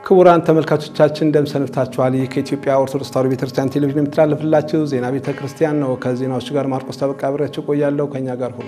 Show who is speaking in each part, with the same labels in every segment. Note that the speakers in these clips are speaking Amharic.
Speaker 1: ክቡራን ተመልካቾቻችን እንደምን ሰንብታችኋል? ይህ ከኢትዮጵያ ኦርቶዶክስ ተዋሕዶ ቤተክርስቲያን ቴሌቪዥን የሚተላለፍላችሁ ዜና ቤተ ክርስቲያን ነው። ከዜናዎቹ ጋር ማርቆስ ተበቃ አብሬያችሁ ቆያለሁ። ከእኛ ጋር ሁኑ።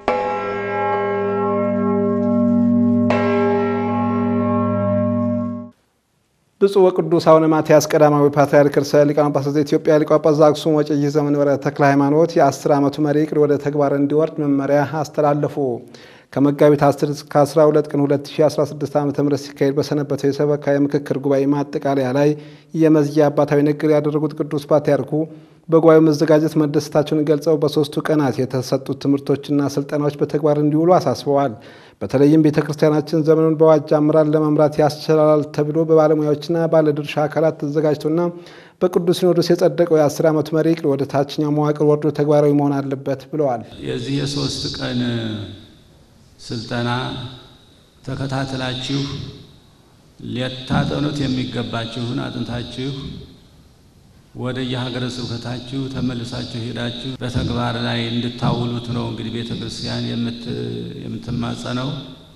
Speaker 1: ብፁዕ ወቅዱስ አቡነ ማትያስ ቀዳማዊ ፓትርያርክ ርዕሰ ሊቃነ ጳጳሳት ዘኢትዮጵያ ሊቀ ጳጳስ ዘአክሱም ወዕጨጌ ዘመንበረ ተክለ ሃይማኖት የ10 ዓመቱ መሪ ዕቅድ ወደ ተግባር እንዲወርድ መመሪያ አስተላለፉ። ከመጋቢት 10 እስከ 12 ቀን 2016 ዓ ም ሲካሄድ በሰነበተው የሰበካ የምክክር ጉባኤ ማጠቃለያ ላይ የመዝጊያ አባታዊ ንግግር ያደረጉት ቅዱስ ፓትርያርኩ በጉባኤው መዘጋጀት መደሰታቸውን ገልጸው በሶስቱ ቀናት የተሰጡት ትምህርቶችና ስልጠናዎች በተግባር እንዲውሉ አሳስበዋል። በተለይም ቤተ ክርስቲያናችን ዘመኑን በዋጅ አመራር ለመምራት ያስችላል ተብሎ በባለሙያዎችና ባለድርሻ አካላት ተዘጋጅቶና በቅዱስ ሲኖዶስ የጸደቀው የአስር ዓመቱ መሪ ዕቅድ ወደ ታችኛው መዋቅር ወርዶ ተግባራዊ መሆን አለበት ብለዋል።
Speaker 2: የዚህ የሶስት ቀን ስልጠና ተከታትላችሁ ሊታጠኑት የሚገባችሁን አጥንታችሁ ወደ የሀገረ ስብከታችሁ ተመልሳችሁ ሄዳችሁ በተግባር ላይ እንድታውሉት ነው እንግዲህ ቤተ ክርስቲያን የምትማጸነው።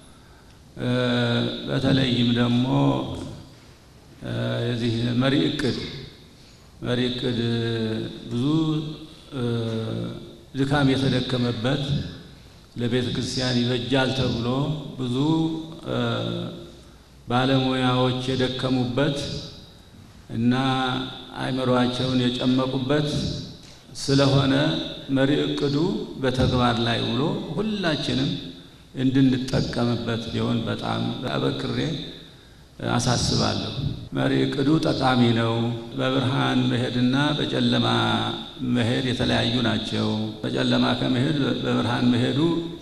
Speaker 2: በተለይም ደግሞ የዚህ መሪ ዕቅድ መሪ ዕቅድ ብዙ ድካም የተደከመበት ለቤተ ክርስቲያን ይበጃል ተብሎ ብዙ ባለሙያዎች የደከሙበት እና አእምሯቸውን የጨመቁበት ስለሆነ መሪ ዕቅዱ በተግባር ላይ ውሎ ሁላችንም እንድንጠቀምበት ቢሆን በጣም አበክሬ አሳስባለሁ። መሪ ዕቅዱ ጠቃሚ ነው። በብርሃን መሄድና በጨለማ መሄድ የተለያዩ ናቸው። በጨለማ ከመሄድ በብርሃን መሄዱ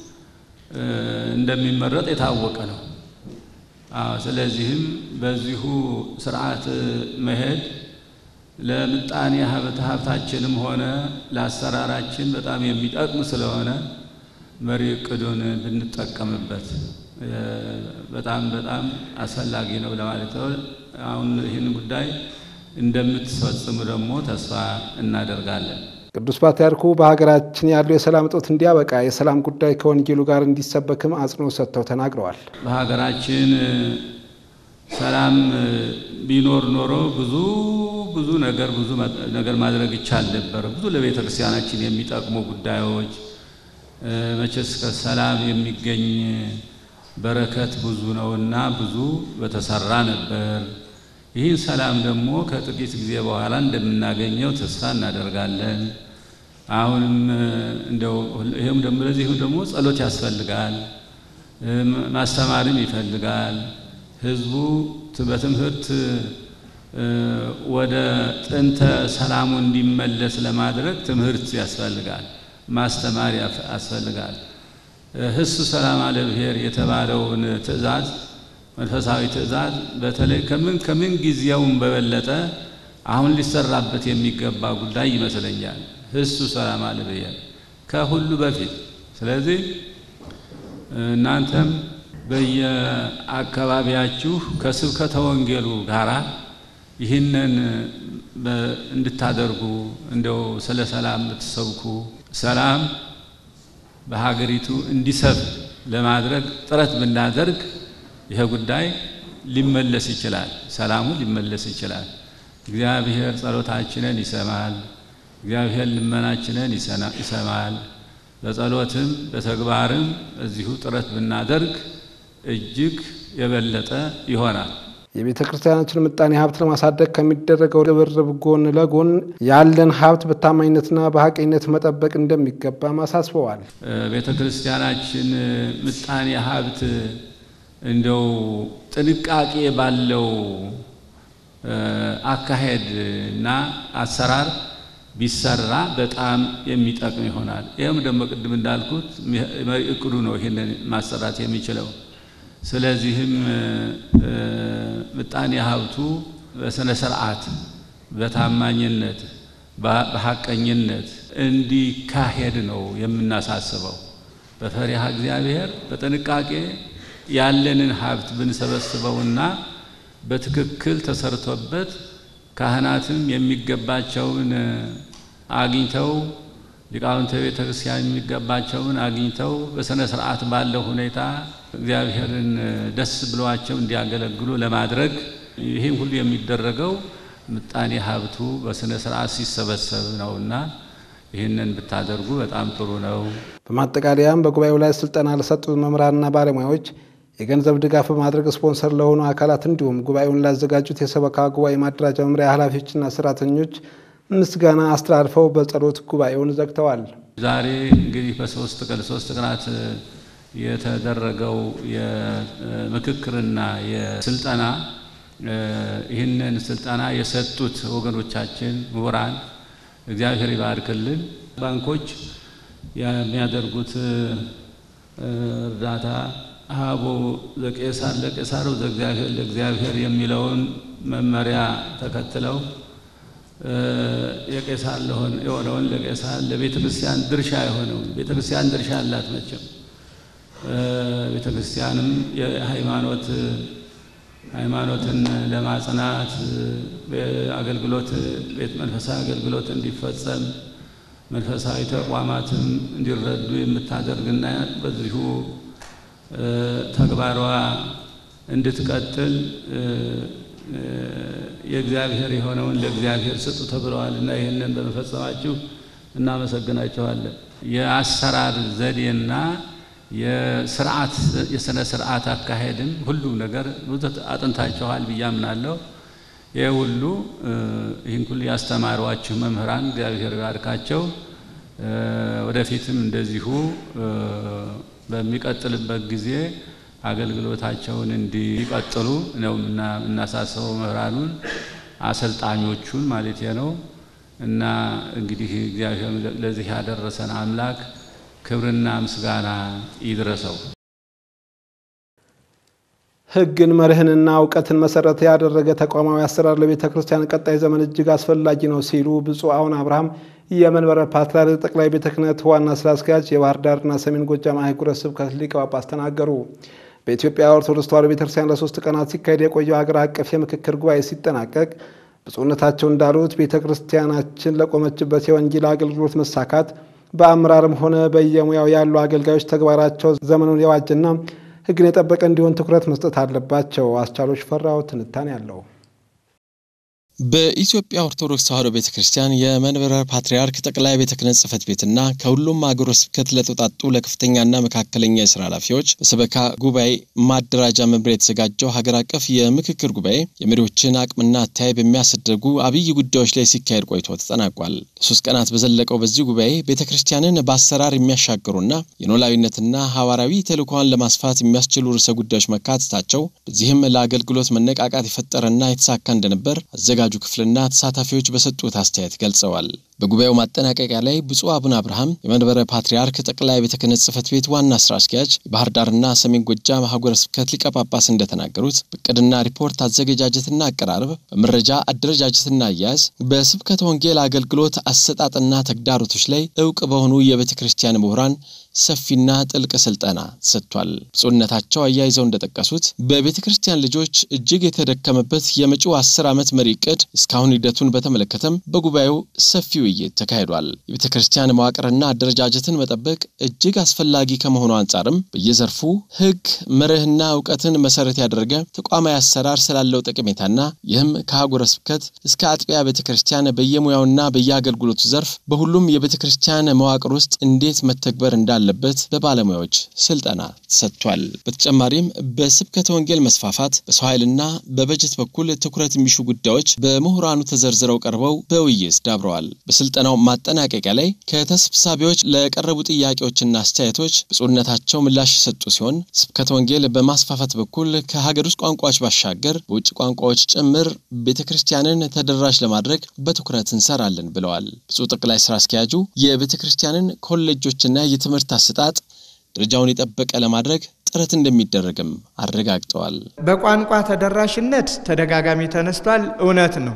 Speaker 2: እንደሚመረጥ የታወቀ ነው። ስለዚህም በዚሁ ስርዓት መሄድ ለምጣኔ ሀብት ሀብታችንም ሆነ ለአሰራራችን በጣም የሚጠቅም ስለሆነ መሪ ዕቅዱን ብንጠቀምበት በጣም በጣም አስፈላጊ ነው ለማለት ነው። አሁን ይህን ጉዳይ እንደምትፈጽሙ ደግሞ ተስፋ እናደርጋለን።
Speaker 1: ቅዱስ ፓትርያርኩ በሀገራችን ያለው የሰላም እጦት እንዲያበቃ የሰላም ጉዳይ ከወንጌሉ ጋር እንዲሰበክም አጽንኦት ሰጥተው ተናግረዋል።
Speaker 2: በሀገራችን ሰላም ቢኖር ኖሮ ብዙ ብዙ ነገር ብዙ ነገር ማድረግ ይቻል ነበር። ብዙ ለቤተ ክርስቲያናችን የሚጠቅሙ ጉዳዮች መቼስ ከሰላም የሚገኝ በረከት ብዙ ነውና ብዙ በተሰራ ነበር። ይህን ሰላም ደግሞ ከጥቂት ጊዜ በኋላ እንደምናገኘው ተስፋ እናደርጋለን። አሁንም እንደው ይህም ደግሞ ለዚህም ደግሞ ጸሎት ያስፈልጋል፣ ማስተማርም ይፈልጋል። ህዝቡ በትምህርት ወደ ጥንተ ሰላሙ እንዲመለስ ለማድረግ ትምህርት ያስፈልጋል፣ ማስተማር ያስፈልጋል። ህሱ ሰላም አለ ብሔር የተባለውን ትእዛዝ መንፈሳዊ ትእዛዝ በተለይ ከምን ከምን ጊዜውም በበለጠ አሁን ሊሰራበት የሚገባ ጉዳይ ይመስለኛል። ህሱ ሰላም አለ ብሔር ከሁሉ በፊት ስለዚህ እናንተም በየአካባቢያችሁ ከስብከተ ወንጌሉ ጋራ ይህንን እንድታደርጉ እንደው ስለ ሰላም ብትሰብኩ ሰላም በሀገሪቱ እንዲሰፍ ለማድረግ ጥረት ብናደርግ ይሄ ጉዳይ ሊመለስ ይችላል። ሰላሙ ሊመለስ ይችላል። እግዚአብሔር ጸሎታችንን ይሰማል። እግዚአብሔር ልመናችንን ይሰማል። በጸሎትም በተግባርም እዚሁ ጥረት ብናደርግ እጅግ የበለጠ ይሆናል።
Speaker 1: የቤተ ክርስቲያናችን ምጣኔ ሀብት ለማሳደግ ከሚደረገው ርብርብ ጎን ለጎን ያለን ሀብት በታማኝነትና በሀቀኝነት መጠበቅ እንደሚገባም አሳስበዋል።
Speaker 2: ቤተ ክርስቲያናችን ምጣኔ ሀብት እንደው ጥንቃቄ ባለው አካሄድ እና አሰራር ቢሰራ በጣም የሚጠቅም ይሆናል። ይህም ደግሞ ቅድም እንዳልኩት መሪ ዕቅዱ ነው ይህንን ማሰራት የሚችለው። ስለዚህም ምጣኔ ሀብቱ በስነ ስርዓት፣ በታማኝነት፣ በሀቀኝነት እንዲካሄድ ነው የምናሳስበው። በፈሪሃ እግዚአብሔር በጥንቃቄ ያለንን ሀብት ብንሰበስበውና በትክክል ተሰርቶበት ካህናትም የሚገባቸውን አግኝተው ሊቃውንተ ቤተ ክርስቲያን የሚገባቸውን አግኝተው በሥነ ሥርዓት ባለው ሁኔታ እግዚአብሔርን ደስ ብሏቸው እንዲያገለግሉ ለማድረግ ይህም ሁሉ የሚደረገው ምጣኔ ሀብቱ በስነ ስርዓት ሲሰበሰብ ነውና ይህንን ብታደርጉ በጣም ጥሩ ነው።
Speaker 1: በማጠቃለያም በጉባኤው ላይ ስልጠና ለሰጡ መምህራንና ባለሙያዎች የገንዘብ ድጋፍ በማድረግ ስፖንሰር ለሆኑ አካላት እንዲሁም ጉባኤውን ላዘጋጁት የሰበካ ጉባኤ ማደራጃ መምሪያ ኃላፊዎችና ሰራተኞች ምስጋና አስተላልፈው በጸሎት ጉባኤውን ዘግተዋል።
Speaker 2: ዛሬ እንግዲህ በሶስት ቀን ሶስት ቀናት የተደረገው የምክክርና የስልጠና ይህንን ስልጠና የሰጡት ወገኖቻችን ምሁራን እግዚአብሔር ይባርክልን። ባንኮች የሚያደርጉት እርዳታ ሀቦ ዘቄሳር ለቄሳር ዘእግዚአብሔር ለእግዚአብሔር የሚለውን መመሪያ ተከትለው የቄሳር የሆነውን ለቄሳር ለቤተ ክርስቲያን ድርሻ የሆነውን ቤተ ክርስቲያን ድርሻ አላት። መቼም ቤተ ክርስቲያንም የሃይማኖት ሃይማኖትን ለማጽናት አገልግሎት ቤት መንፈሳዊ አገልግሎት እንዲፈጸም መንፈሳዊ ተቋማትም እንዲረዱ የምታደርግና በዚሁ ተግባሯ እንድትቀጥል የእግዚአብሔር የሆነውን ለእግዚአብሔር ስጡ ተብለዋል እና ይህንን በመፈጸማችሁ እናመሰግናችኋለን። የአሰራር ዘዴና የስርዓት የስነ ስርዓት አካሄድም ሁሉም ነገር ብዙ አጥንታችኋል ብዬ አምናለሁ። ይህ ሁሉ ይህን ሁሉ ያስተማሯችሁ መምህራን እግዚአብሔር ይባርካቸው። ወደፊትም እንደዚሁ በሚቀጥልበት ጊዜ አገልግሎታቸውን እንዲቀጥሉ ነው የምናሳስበው መምህራኑን፣ አሰልጣኞቹን ማለት ነው። እና እንግዲህ እግዚአብሔር ለዚህ ያደረሰን አምላክ ክብርና ምስጋና ይድረሰው።
Speaker 1: ሕግን መርህንና እውቀትን መሰረት ያደረገ ተቋማዊ አሰራር ለቤተ ክርስቲያን ቀጣይ ዘመን እጅግ አስፈላጊ ነው ሲሉ ብፁዕ አቡነ አብርሃም የመንበረ ፓትርያርክ ጠቅላይ ቤተ ክህነት ዋና ስራ አስኪያጅ የባህር ዳርና ሰሜን ጎጃም አህጉረ ስብከት ሊቀ ጳጳስ ተናገሩ። በኢትዮጵያ ኦርቶዶክስ ተዋሕዶ ቤተ ክርስቲያን ለሶስት ቀናት ሲካሄድ የቆየው ሀገር አቀፍ የምክክር ጉባኤ ሲጠናቀቅ ብፁዕነታቸው እንዳሉት ቤተ ክርስቲያናችን ለቆመችበት የወንጌል አገልግሎት መሳካት በአመራርም ሆነ በየሙያው ያሉ አገልጋዮች ተግባራቸው ዘመኑን የዋጀና ሕግን የጠበቀ እንዲሆን ትኩረት መስጠት አለባቸው። አስቻሎች ፈራው ትንታኔ አለው።
Speaker 3: በኢትዮጵያ ኦርቶዶክስ ተዋሕዶ ቤተ ክርስቲያን የመንበረ ፓትርያርክ ጠቅላይ ቤተ ክህነት ጽሕፈት ቤትና ከሁሉም አገረ ስብከት ለተውጣጡ ለከፍተኛና መካከለኛ የስራ ኃላፊዎች በሰበካ ጉባኤ ማደራጃ መምሪያ የተዘጋጀው ሀገር አቀፍ የምክክር ጉባኤ የመሪዎችን አቅምና አተያይ በሚያሳድጉ አብይ ጉዳዮች ላይ ሲካሄድ ቆይቶ ተጠናቋል። ለሶስት ቀናት በዘለቀው በዚህ ጉባኤ ቤተ ክርስቲያንን በአሰራር የሚያሻግሩና የኖላዊነትና ሐዋርያዊ ተልእኮዋን ለማስፋት የሚያስችሉ ርዕሰ ጉዳዮች መካተታቸው በዚህም ለአገልግሎት መነቃቃት የፈጠረና የተሳካ እንደነበር አዘጋ ጁ ክፍልና ተሳታፊዎች በሰጡት አስተያየት ገልጸዋል። በጉባኤው ማጠናቀቂያ ላይ ብፁዕ አቡነ አብርሃም የመንበረ ፓትርያርክ ጠቅላይ ቤተ ክህነት ጽሕፈት ቤት ዋና ስራ አስኪያጅ፣ የባህር ዳርና ሰሜን ጎጃም ሀገረ ስብከት ሊቀ ጳጳስ እንደተናገሩት በእቅድና ሪፖርት አዘገጃጀትና አቀራረብ፣ በመረጃ አደረጃጀትና አያያዝ፣ በስብከተ ወንጌል አገልግሎት አሰጣጥና ተግዳሮቶች ላይ እውቅ በሆኑ የቤተ ክርስቲያን ምሁራን ሰፊና ጥልቅ ስልጠና ሰጥቷል። ብፁዕነታቸው አያይዘው እንደጠቀሱት በቤተ ክርስቲያን ልጆች እጅግ የተደከመበት የመጪው አስር ዓመት መሪ ዕቅድ እስካሁን ሂደቱን በተመለከተም በጉባኤው ሰፊ ውይይት ተካሂዷል። የቤተ ክርስቲያን መዋቅርና አደረጃጀትን መጠበቅ እጅግ አስፈላጊ ከመሆኑ አንጻርም በየዘርፉ ሕግ መርህና እውቀትን መሰረት ያደረገ ተቋማዊ አሰራር ስላለው ጠቀሜታና ይህም ከአህጉረ ስብከት እስከ አጥቢያ ቤተ ክርስቲያን በየሙያውና በየአገልግሎቱ ዘርፍ በሁሉም የቤተ ክርስቲያን መዋቅር ውስጥ እንዴት መተግበር እንዳለ ለበት በባለሙያዎች ስልጠና ሰጥቷል። በተጨማሪም በስብከተ ወንጌል መስፋፋት በሰው ኃይልና በበጀት በኩል ትኩረት የሚሹ ጉዳዮች በምሁራኑ ተዘርዝረው ቀርበው በውይይት ዳብረዋል። በስልጠናው ማጠናቀቂያ ላይ ከተሰብሳቢዎች ለቀረቡ ጥያቄዎችና አስተያየቶች ብፁዕነታቸው ምላሽ የሰጡ ሲሆን ስብከተ ወንጌል በማስፋፋት በኩል ከሀገር ውስጥ ቋንቋዎች ባሻገር በውጭ ቋንቋዎች ጭምር ቤተ ክርስቲያንን ተደራሽ ለማድረግ በትኩረት እንሰራለን ብለዋል። ብፁዕ ጠቅላይ ስራ አስኪያጁ የቤተ ክርስቲያንን ኮሌጆችና የትምህርት አሰጣጥ ደረጃውን የጠበቀ ለማድረግ ጥረት እንደሚደረግም አረጋግጠዋል።
Speaker 4: በቋንቋ ተደራሽነት ተደጋጋሚ ተነስቷል። እውነት ነው።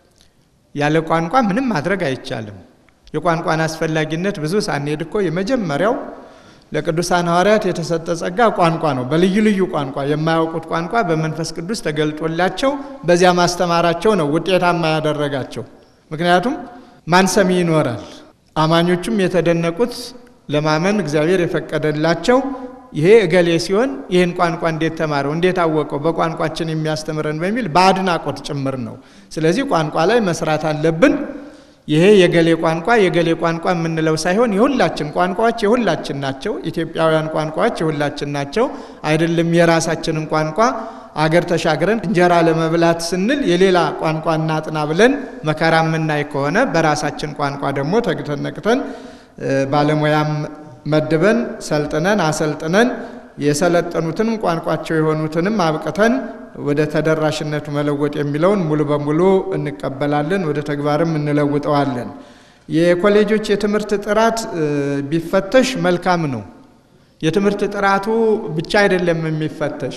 Speaker 4: ያለ ቋንቋ ምንም ማድረግ አይቻልም። የቋንቋን አስፈላጊነት ብዙ ሳንሄድ እኮ የመጀመሪያው ለቅዱሳን ሐዋርያት የተሰጠ ጸጋ ቋንቋ ነው። በልዩ ልዩ ቋንቋ የማያውቁት ቋንቋ በመንፈስ ቅዱስ ተገልጦላቸው በዚያ ማስተማራቸው ነው ውጤታማ ያደረጋቸው። ምክንያቱም ማን ሰሚ ይኖራል። አማኞቹም የተደነቁት ለማመን እግዚአብሔር የፈቀደላቸው ይሄ እገሌ ሲሆን ይህን ቋንቋ እንዴት ተማረው፣ እንዴት አወቀው፣ በቋንቋችን የሚያስተምረን በሚል በአድናቆት ጭምር ነው። ስለዚህ ቋንቋ ላይ መስራት አለብን። ይሄ የገሌ ቋንቋ የገሌ ቋንቋ የምንለው ሳይሆን የሁላችን ቋንቋዎች የሁላችን ናቸው። ኢትዮጵያውያን ቋንቋዎች የሁላችን ናቸው። አይደለም የራሳችንን ቋንቋ አገር ተሻግረን እንጀራ ለመብላት ስንል የሌላ ቋንቋ እናጥና ብለን መከራ የምናይ ከሆነ በራሳችን ቋንቋ ደግሞ ተግተን ነቅተን ባለሙያም መድበን ሰልጥነን አሰልጥነን የሰለጠኑትንም ቋንቋቸው የሆኑትንም አብቅተን ወደ ተደራሽነቱ መለወጥ የሚለውን ሙሉ በሙሉ እንቀበላለን፣ ወደ ተግባርም እንለውጠዋለን። የኮሌጆች የትምህርት ጥራት ቢፈተሽ መልካም ነው። የትምህርት ጥራቱ ብቻ አይደለም የሚፈተሽ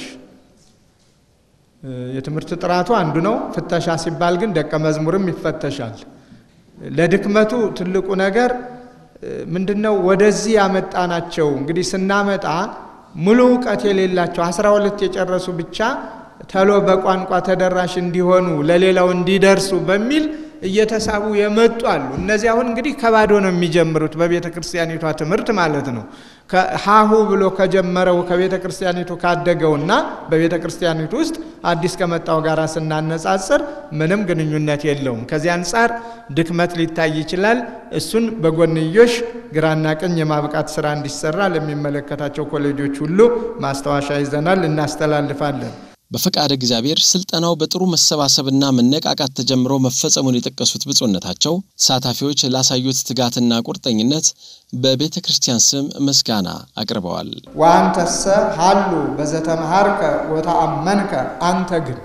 Speaker 4: የትምህርት ጥራቱ አንዱ ነው። ፍተሻ ሲባል ግን ደቀ መዝሙርም ይፈተሻል። ለድክመቱ ትልቁ ነገር ምንድነው? ወደዚህ ያመጣናቸው እንግዲህ ስናመጣ ሙሉ እውቀት የሌላቸው አስራ ሁለት የጨረሱ ብቻ ተሎ በቋንቋ ተደራሽ እንዲሆኑ ለሌላው እንዲደርሱ በሚል እየተሳቡ የመጡ አሉ። እነዚህ አሁን እንግዲህ ከባዶ ነው የሚጀምሩት በቤተ ክርስቲያኒቷ ትምህርት ማለት ነው። ሀሁ ብሎ ከጀመረው ከቤተ ክርስቲያኒቱ ካደገውና በቤተ ክርስቲያኒቱ ውስጥ አዲስ ከመጣው ጋር ስናነጻጽር ምንም ግንኙነት የለውም። ከዚህ አንጻር ድክመት ሊታይ ይችላል። እሱን በጎንዮሽ ግራና ቀኝ የማብቃት ስራ እንዲሰራ ለሚመለከታቸው ኮሌጆች ሁሉ ማስታወሻ ይዘናል፣ እናስተላልፋለን።
Speaker 3: በፈቃደ እግዚአብሔር ስልጠናው በጥሩ መሰባሰብና መነቃቃት ተጀምሮ መፈጸሙን የጠቀሱት ብፁዕነታቸው ተሳታፊዎች ላሳዩት ትጋትና ቁርጠኝነት በቤተ ክርስቲያን ስም ምስጋና አቅርበዋል።
Speaker 4: ወአንተሰ ሀሉ በዘተመሃርከ ወተአመንከ፣ አንተ ግን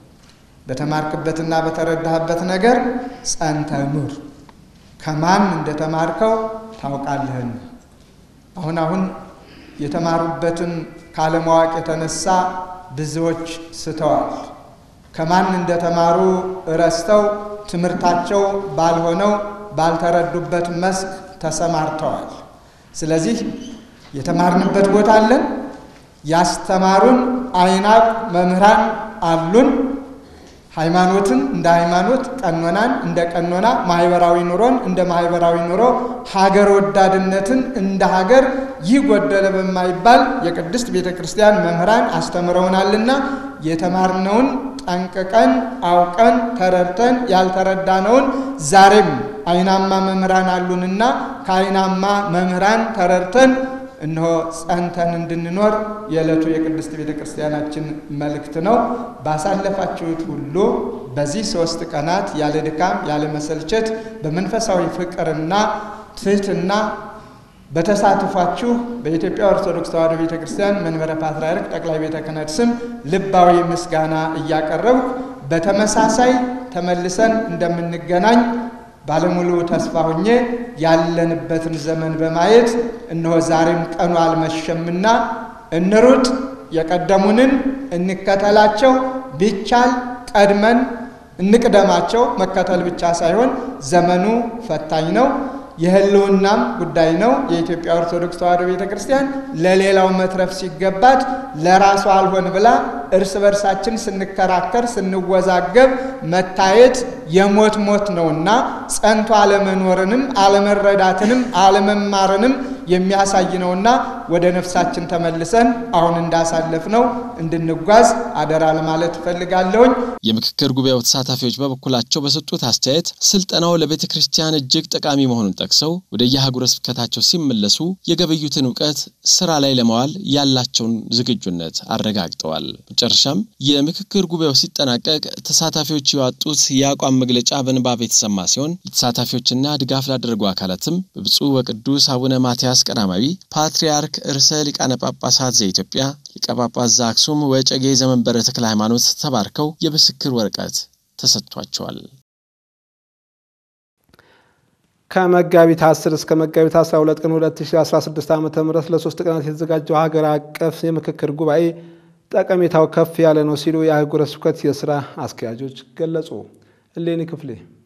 Speaker 4: በተማርክበትና በተረዳህበት ነገር ጸንተ ኑር፣ ከማን እንደተማርከው ታውቃለህን። አሁን አሁን የተማሩበትን ካለማወቅ የተነሳ ብዙዎች ስተዋል። ከማን እንደተማሩ እረስተው ትምህርታቸው ባልሆነው ባልተረዱበት መስክ ተሰማርተዋል። ስለዚህ የተማርንበት ቦታ አለን። ያስተማሩን አይናቅ መምህራን አሉን። ሃይማኖትን እንደ ሃይማኖት፣ ቀኖናን እንደ ቀኖና፣ ማህበራዊ ኑሮን እንደ ማህበራዊ ኑሮ፣ ሀገር ወዳድነትን እንደ ሀገር ይህ ጎደለ በማይባል የቅድስት ቤተ ክርስቲያን መምህራን አስተምረውናልና የተማርነውን ጠንቅቀን አውቀን ተረድተን ያልተረዳነውን ዛሬም አይናማ መምህራን አሉንና ከአይናማ መምህራን ተረድተን እነሆ ጸንተን እንድንኖር የዕለቱ የቅድስት ቤተ ክርስቲያናችን መልእክት ነው። ባሳለፋችሁት ሁሉ በዚህ ሶስት ቀናት ያለ ድካም ያለ መሰልቸት በመንፈሳዊ ፍቅርና ትህትና በተሳትፏችሁ በኢትዮጵያ ኦርቶዶክስ ተዋሕዶ ቤተ ክርስቲያን መንበረ ፓትርያርክ ጠቅላይ ቤተ ክህነት ስም ልባዊ ምስጋና እያቀረብኩ በተመሳሳይ ተመልሰን እንደምንገናኝ ባለሙሉ ተስፋ ሆኜ ያለንበትን ዘመን በማየት እነሆ ዛሬም ቀኑ አልመሸምና እንሩጥ፣ የቀደሙንን እንከተላቸው፣ ቢቻል ቀድመን እንቅደማቸው። መከተል ብቻ ሳይሆን ዘመኑ ፈታኝ ነው። የሕልውናም ጉዳይ ነው። የኢትዮጵያ ኦርቶዶክስ ተዋሕዶ ቤተ ክርስቲያን ለሌላው መትረፍ ሲገባት ለራሷ አልሆን ብላ እርስ በርሳችን ስንከራከር ስንወዛገብ መታየት የሞት ሞት ነውና ጸንቶ አለመኖርንም አለመረዳትንም አለመማርንም የሚያሳይ ነውና ወደ ነፍሳችን ተመልሰን አሁን እንዳሳለፍነው እንድንጓዝ አደራ ለማለት እፈልጋለሁኝ።
Speaker 3: የምክክር ጉባኤው ተሳታፊዎች በበኩላቸው በሰጡት አስተያየት ስልጠናው ለቤተ ክርስቲያን እጅግ ጠቃሚ መሆኑን ጠቅሰው ወደ የአህጉረ ስብከታቸው ሲመለሱ የገበዩትን እውቀት ስራ ላይ ለማዋል ያላቸውን ዝግጁነት አረጋግጠዋል። መጨረሻም የምክክር ጉባኤው ሲጠናቀቅ ተሳታፊዎች ያወጡት የአቋም መግለጫ በንባብ የተሰማ ሲሆን ለተሳታፊዎችና ድጋፍ ላደረጉ አካላትም በብፁዕ ወቅዱስ አቡነ ማትያስ ቀዳማዊ ፓትርያርክ ርዕሰ ሊቃነ ጳጳሳት ዘኢትዮጵያ ሊቀ ጳጳስ ዘአክሱም ወዕጨጌ ዘመንበረ ተክለ ሃይማኖት ተባርከው የምስክር ወረቀት ተሰጥቷቸዋል።
Speaker 1: ከመጋቢት 10 እስከ መጋቢት 12 ቀን 2016 ዓ ም ለሶስት ቀናት የተዘጋጀው ሀገር አቀፍ የምክክር ጉባኤ ጠቀሜታው ከፍ ያለ ነው ሲሉ የአህጉረ ስብከት የስራ አስኪያጆች ገለጹ። እሌኒ ክፍሌ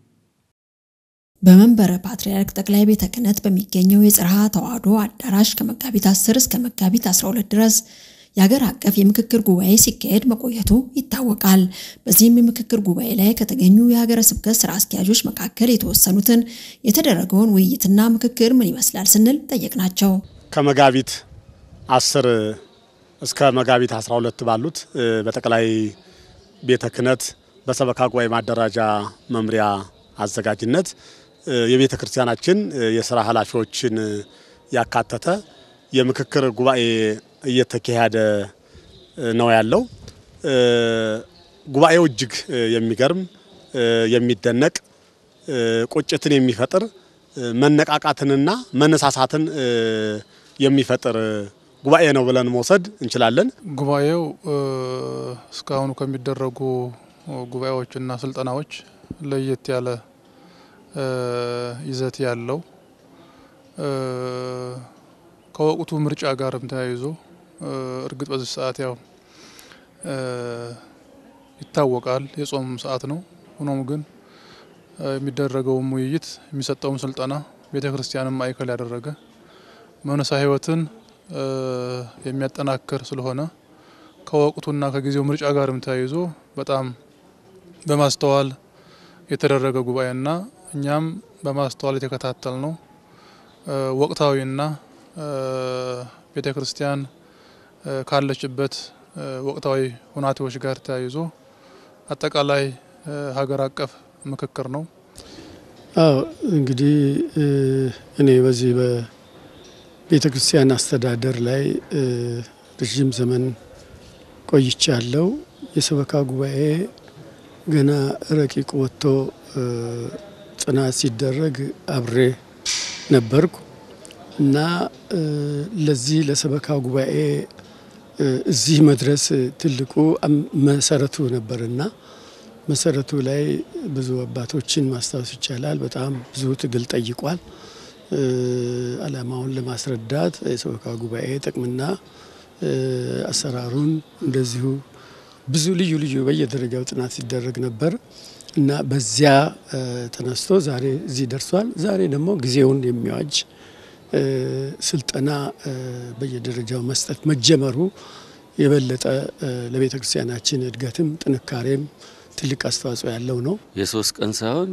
Speaker 5: በመንበረ ፓትርያርክ ጠቅላይ ቤተ ክህነት በሚገኘው የጽርሐ ተዋሕዶ አዳራሽ ከመጋቢት 10 እስከ መጋቢት 12 ድረስ የሀገር አቀፍ የምክክር ጉባኤ ሲካሄድ መቆየቱ ይታወቃል። በዚህም የምክክር ጉባኤ ላይ ከተገኙ የሀገረ ስብከት ስራ አስኪያጆች መካከል የተወሰኑትን የተደረገውን ውይይትና ምክክር ምን ይመስላል ስንል ጠየቅናቸው።
Speaker 6: ከመጋቢት አስር እስከ መጋቢት 12 ባሉት በጠቅላይ ቤተ ክህነት በሰበካ ጉባኤ ማደራጃ መምሪያ አዘጋጅነት የቤተ ክርስቲያናችን የስራ ኃላፊዎችን ያካተተ የምክክር ጉባኤ እየተካሄደ ነው ያለው። ጉባኤው እጅግ የሚገርም የሚደነቅ ቁጭትን የሚፈጥር መነቃቃትንና መነሳሳትን የሚፈጥር ጉባኤ ነው ብለን መውሰድ እንችላለን።
Speaker 7: ጉባኤው እስካሁኑ ከሚደረጉ ጉባኤዎችና ስልጠናዎች ለየት ያለ ይዘት ያለው ከወቅቱ ምርጫ ጋርም ተያይዞ እርግጥ በዚህ ሰዓት ያው ይታወቃል የጾም ሰዓት ነው። ሆኖም ግን የሚደረገውም ውይይት የሚሰጠውም ስልጠና ቤተ ክርስቲያንን ማዕከል ያደረገ መንፈሳዊ ሕይወትን የሚያጠናክር ስለሆነ ከወቅቱና ከጊዜው ምርጫ ጋርም ተያይዞ በጣም በማስተዋል የተደረገ ጉባኤና እኛም በማስተዋል የተከታተል ነው ወቅታዊና ቤተ ክርስቲያን ካለችበት ወቅታዊ ሁናቴዎች ጋር ተያይዞ አጠቃላይ ሀገር አቀፍ ምክክር ነው።
Speaker 8: አዎ እንግዲህ እኔ በዚህ በቤተ ክርስቲያን አስተዳደር ላይ ረዥም ዘመን ቆይቻለሁ። የሰበካ ጉባኤ ገና ረቂቅ ወጥቶ ጥናት ሲደረግ አብሬ ነበርኩ እና ለዚህ ለሰበካ ጉባኤ እዚህ መድረስ ትልቁ መሰረቱ ነበርና መሰረቱ ላይ ብዙ አባቶችን ማስታወስ ይቻላል። በጣም ብዙ ትግል ጠይቋል። ዓላማውን ለማስረዳት የሰበካ ጉባኤ ጥቅምና አሰራሩን እንደዚሁ ብዙ ልዩ ልዩ በየደረጃው ጥናት ሲደረግ ነበር እና በዚያ ተነስቶ ዛሬ እዚህ ደርሷል። ዛሬ ደግሞ ጊዜውን የሚዋጅ ስልጠና በየደረጃው መስጠት መጀመሩ የበለጠ ለቤተ ክርስቲያናችን እድገትም ጥንካሬም ትልቅ አስተዋጽኦ ያለው ነው።
Speaker 9: የሶስት ቀን ሳይሆን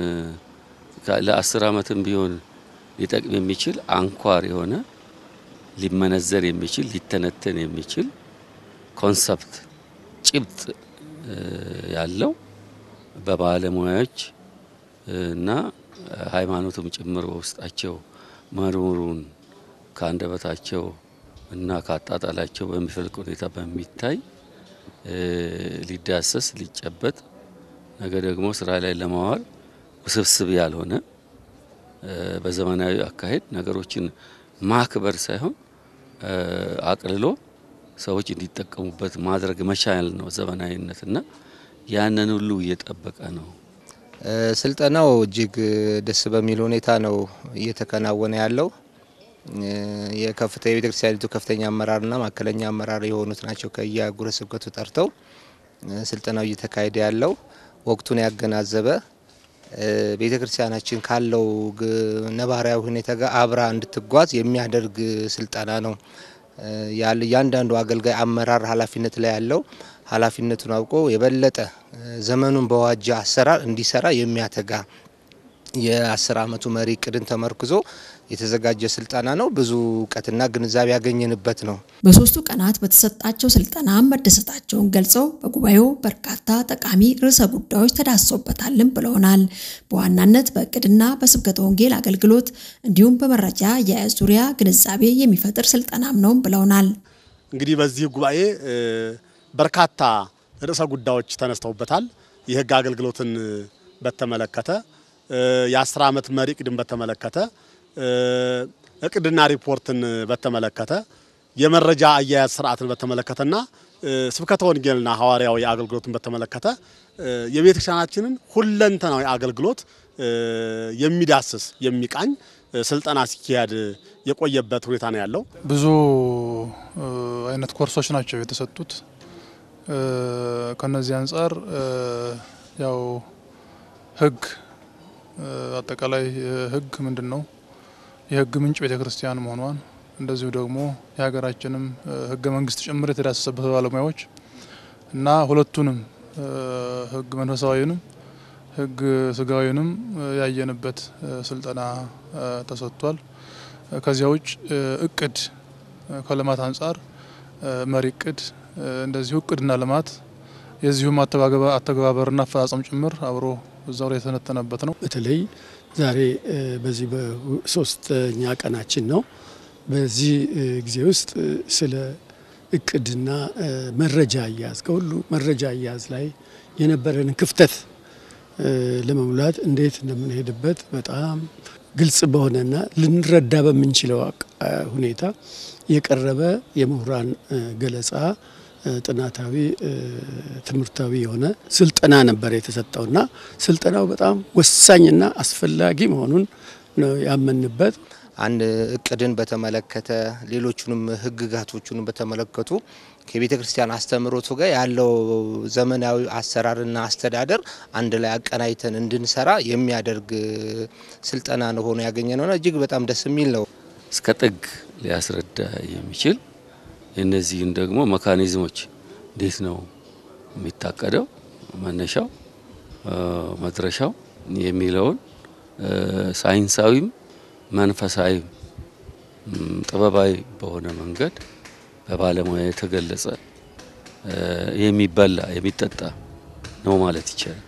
Speaker 9: ለአስር ዓመትም ቢሆን ሊጠቅም የሚችል አንኳር የሆነ ሊመነዘር የሚችል ሊተነተን የሚችል ኮንሰፕት ጭብጥ ያለው በባለሙያዎች እና ሃይማኖቱም ጭምር በውስጣቸው መርምሩን ከአንደበታቸው እና ከአጣጣላቸው በሚፈልቅ ሁኔታ በሚታይ ሊዳሰስ ሊጨበጥ ነገ ደግሞ ስራ ላይ ለማዋል ውስብስብ ያልሆነ በዘመናዊ አካሄድ ነገሮችን ማክበር ሳይሆን አቅልሎ ሰዎች እንዲጠቀሙበት ማድረግ መቻል ነው ዘመናዊነት እና ያንን ሁሉ እየጠበቀ ነው።
Speaker 10: ስልጠናው እጅግ ደስ በሚል ሁኔታ ነው እየተከናወነ ያለው። የከፍተ የቤተ ክርስቲያኒቱ ከፍተኛ አመራርና ማዕከለኛ አመራር የሆኑት ናቸው ከየአህጉረ ስብከቱ ጠርተው ስልጠናው እየተካሄደ ያለው ወቅቱን ያገናዘበ ቤተ ክርስቲያናችን ካለው ነባራዊ ሁኔታ ጋር አብራ እንድትጓዝ የሚያደርግ ስልጠና ነው። እያንዳንዱ አገልጋይ አመራር ኃላፊነት ላይ ያለው ኃላፊነቱን አውቆ የበለጠ ዘመኑን በዋጀ አሰራር እንዲሰራ የሚያተጋ የአስር አመቱ መሪ እቅድን ተመርክዞ የተዘጋጀ ስልጠና ነው። ብዙ እውቀትና ግንዛቤ ያገኘንበት ነው።
Speaker 5: በሶስቱ ቀናት በተሰጣቸው ስልጠና መደሰታቸውን ገልጸው በጉባኤው በርካታ ጠቃሚ ርዕሰ ጉዳዮች ተዳሰውበታልም ብለውናል። በዋናነት በእቅድና በስብከተ ወንጌል አገልግሎት እንዲሁም በመረጃ አያያዝ ዙሪያ ግንዛቤ የሚፈጥር ስልጠናም ነው ብለውናል።
Speaker 6: እንግዲህ በዚህ ጉባኤ በርካታ ርዕሰ ጉዳዮች ተነስተውበታል። የህግ አገልግሎትን በተመለከተ የአስር ዓመት መሪ እቅድን በተመለከተ እቅድና ሪፖርትን በተመለከተ የመረጃ አያያዝ ስርዓትን በተመለከተና ስብከተ ወንጌልና ሐዋርያዊ አገልግሎትን በተመለከተ የቤተ ክርስቲያናችንን ሁለንተናዊ አገልግሎት የሚዳስስ የሚቃኝ ስልጠና ሲካሄድ የቆየበት ሁኔታ ነው ያለው።
Speaker 7: ብዙ አይነት ኮርሶች ናቸው የተሰጡት። ከነዚህ አንጻር ያው ህግ አጠቃላይ ህግ ምንድን ነው? የህግ ምንጭ ቤተ ክርስቲያን መሆኗን እንደዚሁ ደግሞ የሀገራችንም ህገ መንግስት ጭምር የተዳሰሰበት ባለሙያዎች እና ሁለቱንም ህግ መንፈሳዊንም ህግ ስጋዊንም ያየንበት ስልጠና ተሰጥቷል። ከዚያ ውጭ እቅድ ከልማት አንጻር መሪ እቅድ እንደዚሁ እቅድና ልማት የዚሁም አተገባበርና አፈጻጸም ጭምር አብሮ እዛው ላይ የተነተነበት ነው።
Speaker 8: በተለይ ዛሬ በዚህ በሶስተኛ ቀናችን ነው። በዚህ ጊዜ ውስጥ ስለ እቅድና መረጃ አያያዝ ከሁሉ መረጃ አያያዝ ላይ የነበረንን ክፍተት ለመሙላት እንዴት እንደምንሄድበት በጣም ግልጽ በሆነና ልንረዳ በምንችለው ሁኔታ የቀረበ የምሁራን ገለጻ ጥናታዊ ትምህርታዊ የሆነ ስልጠና ነበር የተሰጠውና ስልጠናው በጣም ወሳኝና አስፈላጊ መሆኑን ነው ያመንበት።
Speaker 10: አንድ እቅድን በተመለከተ ሌሎቹንም ህግጋቶቹንም በተመለከቱ ከቤተ ክርስቲያን አስተምህሮቱ ጋር ያለው ዘመናዊ አሰራርና አስተዳደር አንድ ላይ አቀናይተን እንድንሰራ የሚያደርግ ስልጠና ነው ሆኖ ያገኘ ነውና እጅግ በጣም ደስ የሚል ነው።
Speaker 9: እስከ ጥግ ሊያስረዳ የሚችል የእነዚህን ደግሞ መካኒዝሞች እንዴት ነው የሚታቀደው፣ መነሻው፣ መድረሻው የሚለውን ሳይንሳዊም መንፈሳዊም ጥበባዊ በሆነ መንገድ በባለሙያ የተገለጸ የሚበላ የሚጠጣ ነው ማለት ይቻላል።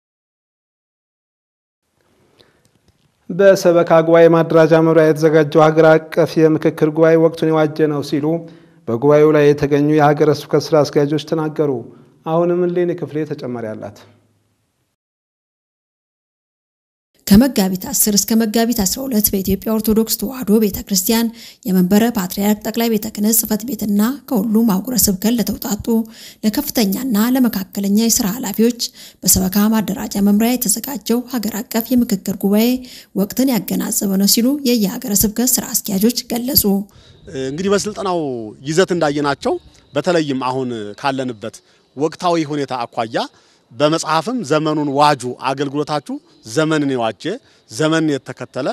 Speaker 1: በሰበካ ጉባኤ ማደራጃ መምሪያ የተዘጋጀው ሀገር አቀፍ የምክክር ጉባኤ ወቅቱን የዋጀ ነው ሲሉ በጉባኤው ላይ የተገኙ የሀገረ ስብከት ስራ አስኪያጆች ተናገሩ። አሁንም እሌኒ ክፍሌ ተጨማሪ አላት።
Speaker 5: ከመጋቢት 10 እስከ መጋቢት 12 በኢትዮጵያ ኦርቶዶክስ ተዋሕዶ ቤተ ክርስቲያን የመንበረ ፓትርያርክ ጠቅላይ ቤተ ክህነት ጽሕፈት ቤትና ከሁሉም አህጉረ ስብከት ለተውጣጡ ለከፍተኛና ለመካከለኛ የስራ ኃላፊዎች በሰበካ ማደራጃ መምሪያ የተዘጋጀው ሀገር አቀፍ የምክክር ጉባኤ ወቅትን ያገናዘበ ነው ሲሉ የየሀገረ ስብከት ስራ አስኪያጆች ገለጹ።
Speaker 6: እንግዲህ በስልጠናው ይዘት እንዳየናቸው በተለይም አሁን ካለንበት ወቅታዊ ሁኔታ አኳያ በመጽሐፍም ዘመኑን ዋጁ አገልግሎታችሁ ዘመንን የዋጀ ዘመንን የተከተለ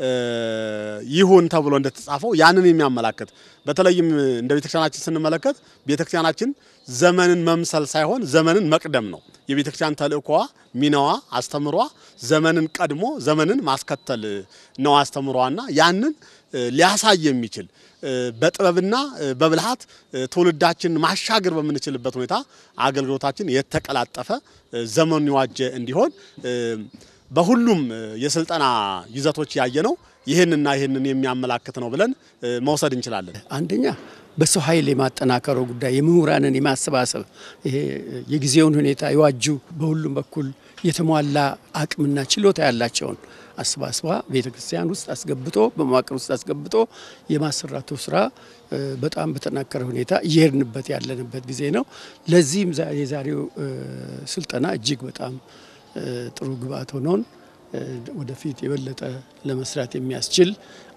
Speaker 6: ይሁን ተብሎ እንደተጻፈው ያንን የሚያመላክት በተለይም እንደ ቤተክርስቲያናችን ስንመለከት ቤተክርስቲያናችን ዘመንን መምሰል ሳይሆን ዘመንን መቅደም ነው። የቤተክርስቲያን ተልእኮዋ፣ ሚናዋ፣ አስተምሯ ዘመንን ቀድሞ ዘመንን ማስከተል ነው አስተምሯና ያንን ሊያሳይ የሚችል በጥበብና በብልሃት ትውልዳችን ማሻገር በምንችልበት ሁኔታ አገልግሎታችን የተቀላጠፈ ዘመኑን የዋጀ እንዲሆን በሁሉም የስልጠና ይዘቶች ያየነው ይህንና ይህንን የሚያመላክት ነው ብለን መውሰድ እንችላለን።
Speaker 8: አንደኛ በሰው ኃይል የማጠናከረው ጉዳይ የምሁራንን የማሰባሰብ ይሄ የጊዜውን ሁኔታ የዋጁ በሁሉም በኩል የተሟላ አቅምና ችሎታ ያላቸውን አሰባስባ ቤተ ክርስቲያን ውስጥ አስገብቶ በመዋቅር ውስጥ አስገብቶ የማሰራቱ ስራ በጣም በተጠናከረ ሁኔታ እየሄድንበት ያለንበት ጊዜ ነው። ለዚህም የዛሬው ስልጠና እጅግ በጣም ጥሩ ግብአት ሆኖን ወደፊት የበለጠ ለመስራት የሚያስችል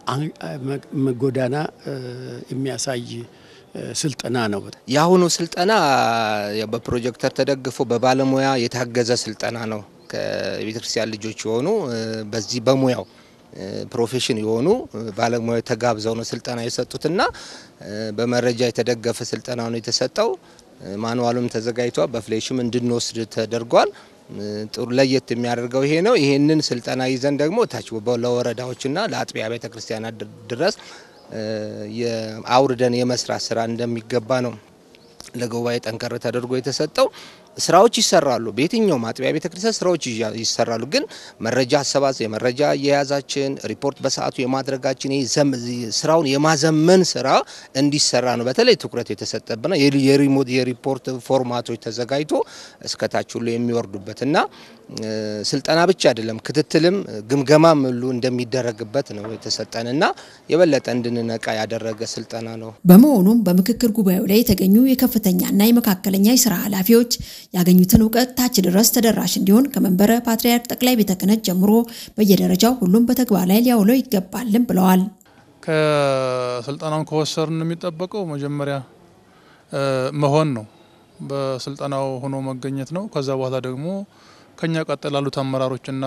Speaker 8: ጎዳና የሚያሳይ ስልጠና ነው።
Speaker 10: የአሁኑ ስልጠና በፕሮጀክተር ተደግፎ በባለሙያ የታገዘ ስልጠና ነው። ከቤተ ክርስቲያን ልጆች የሆኑ በዚህ በሙያው ፕሮፌሽን የሆኑ ባለሙያ ተጋብዘው ነው ስልጠና የሰጡትና በመረጃ የተደገፈ ስልጠና ነው የተሰጠው። ማንዋሉም ተዘጋጅቷል። በፍሌሽም እንድንወስድ ተደርጓል። ጥሩ ለየት የሚያደርገው ይሄ ነው። ይሄንን ስልጠና ይዘን ደግሞ ታች ለወረዳዎችና ለአጥቢያ ቤተ ክርስቲያናት ድረስ አውርደን የመስራት ስራ እንደሚገባ ነው ለጉባኤ ጠንከር ተደርጎ የተሰጠው። ስራዎች ይሰራሉ። በየትኛውም አጥቢያ ቤተ ክርስቲያን ስራዎች ይሰራሉ። ግን መረጃ አሰባሰብ፣ የመረጃ አያያዛችን፣ ሪፖርት በሰዓቱ የማድረጋችን ስራውን የማዘመን ስራ እንዲሰራ ነው በተለይ ትኩረት የተሰጠብና የሪሞት የሪፖርት ፎርማቶች ተዘጋጅቶ እስከታች ሁሉ የሚወርዱበት እና ስልጠና ብቻ አይደለም ክትትልም ግምገማም ሁሉ እንደሚደረግበት ነው የተሰጠንና የበለጠ እንድንነቃ ያደረገ ስልጠና ነው።
Speaker 5: በመሆኑም በምክክር ጉባኤው ላይ የተገኙ የከፍተኛና የመካከለኛ የስራ ኃላፊዎች ያገኙትን እውቀት ታች ድረስ ተደራሽ እንዲሆን ከመንበረ ፓትርያርክ ጠቅላይ ቤተ ክህነት ጀምሮ በየደረጃው ሁሉም በተግባር ላይ ሊያውለው ይገባልም ብለዋል።
Speaker 7: ከስልጠናውን ከወሰርን የሚጠበቀው መጀመሪያ መሆን ነው። በስልጠናው ሆኖ መገኘት ነው። ከዛ በኋላ ደግሞ ከኛ ቀጥል ላሉት አመራሮችና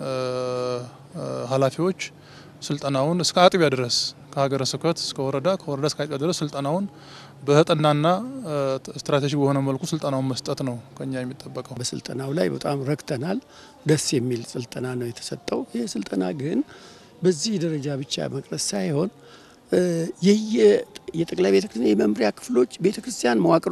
Speaker 7: ኃላፊዎች ስልጠናውን እስከ አጥቢያ ድረስ ከሀገረ ስብከት እስከ ወረዳ ከወረዳ እስከ አጥቢያ ድረስ ስልጠናውን በተጠናና ስትራቴጂ በሆነ መልኩ ስልጠናውን መስጠት ነው ከኛ የሚጠበቀው።
Speaker 8: በስልጠናው ላይ በጣም ረክተናል። ደስ የሚል ስልጠና ነው የተሰጠው። ይህ ስልጠና ግን በዚህ ደረጃ ብቻ መቅረት ሳይሆን የጠቅላይ ቤተ ክርስቲያን የመምሪያ ክፍሎች ቤተ ክርስቲያን መዋቅሯ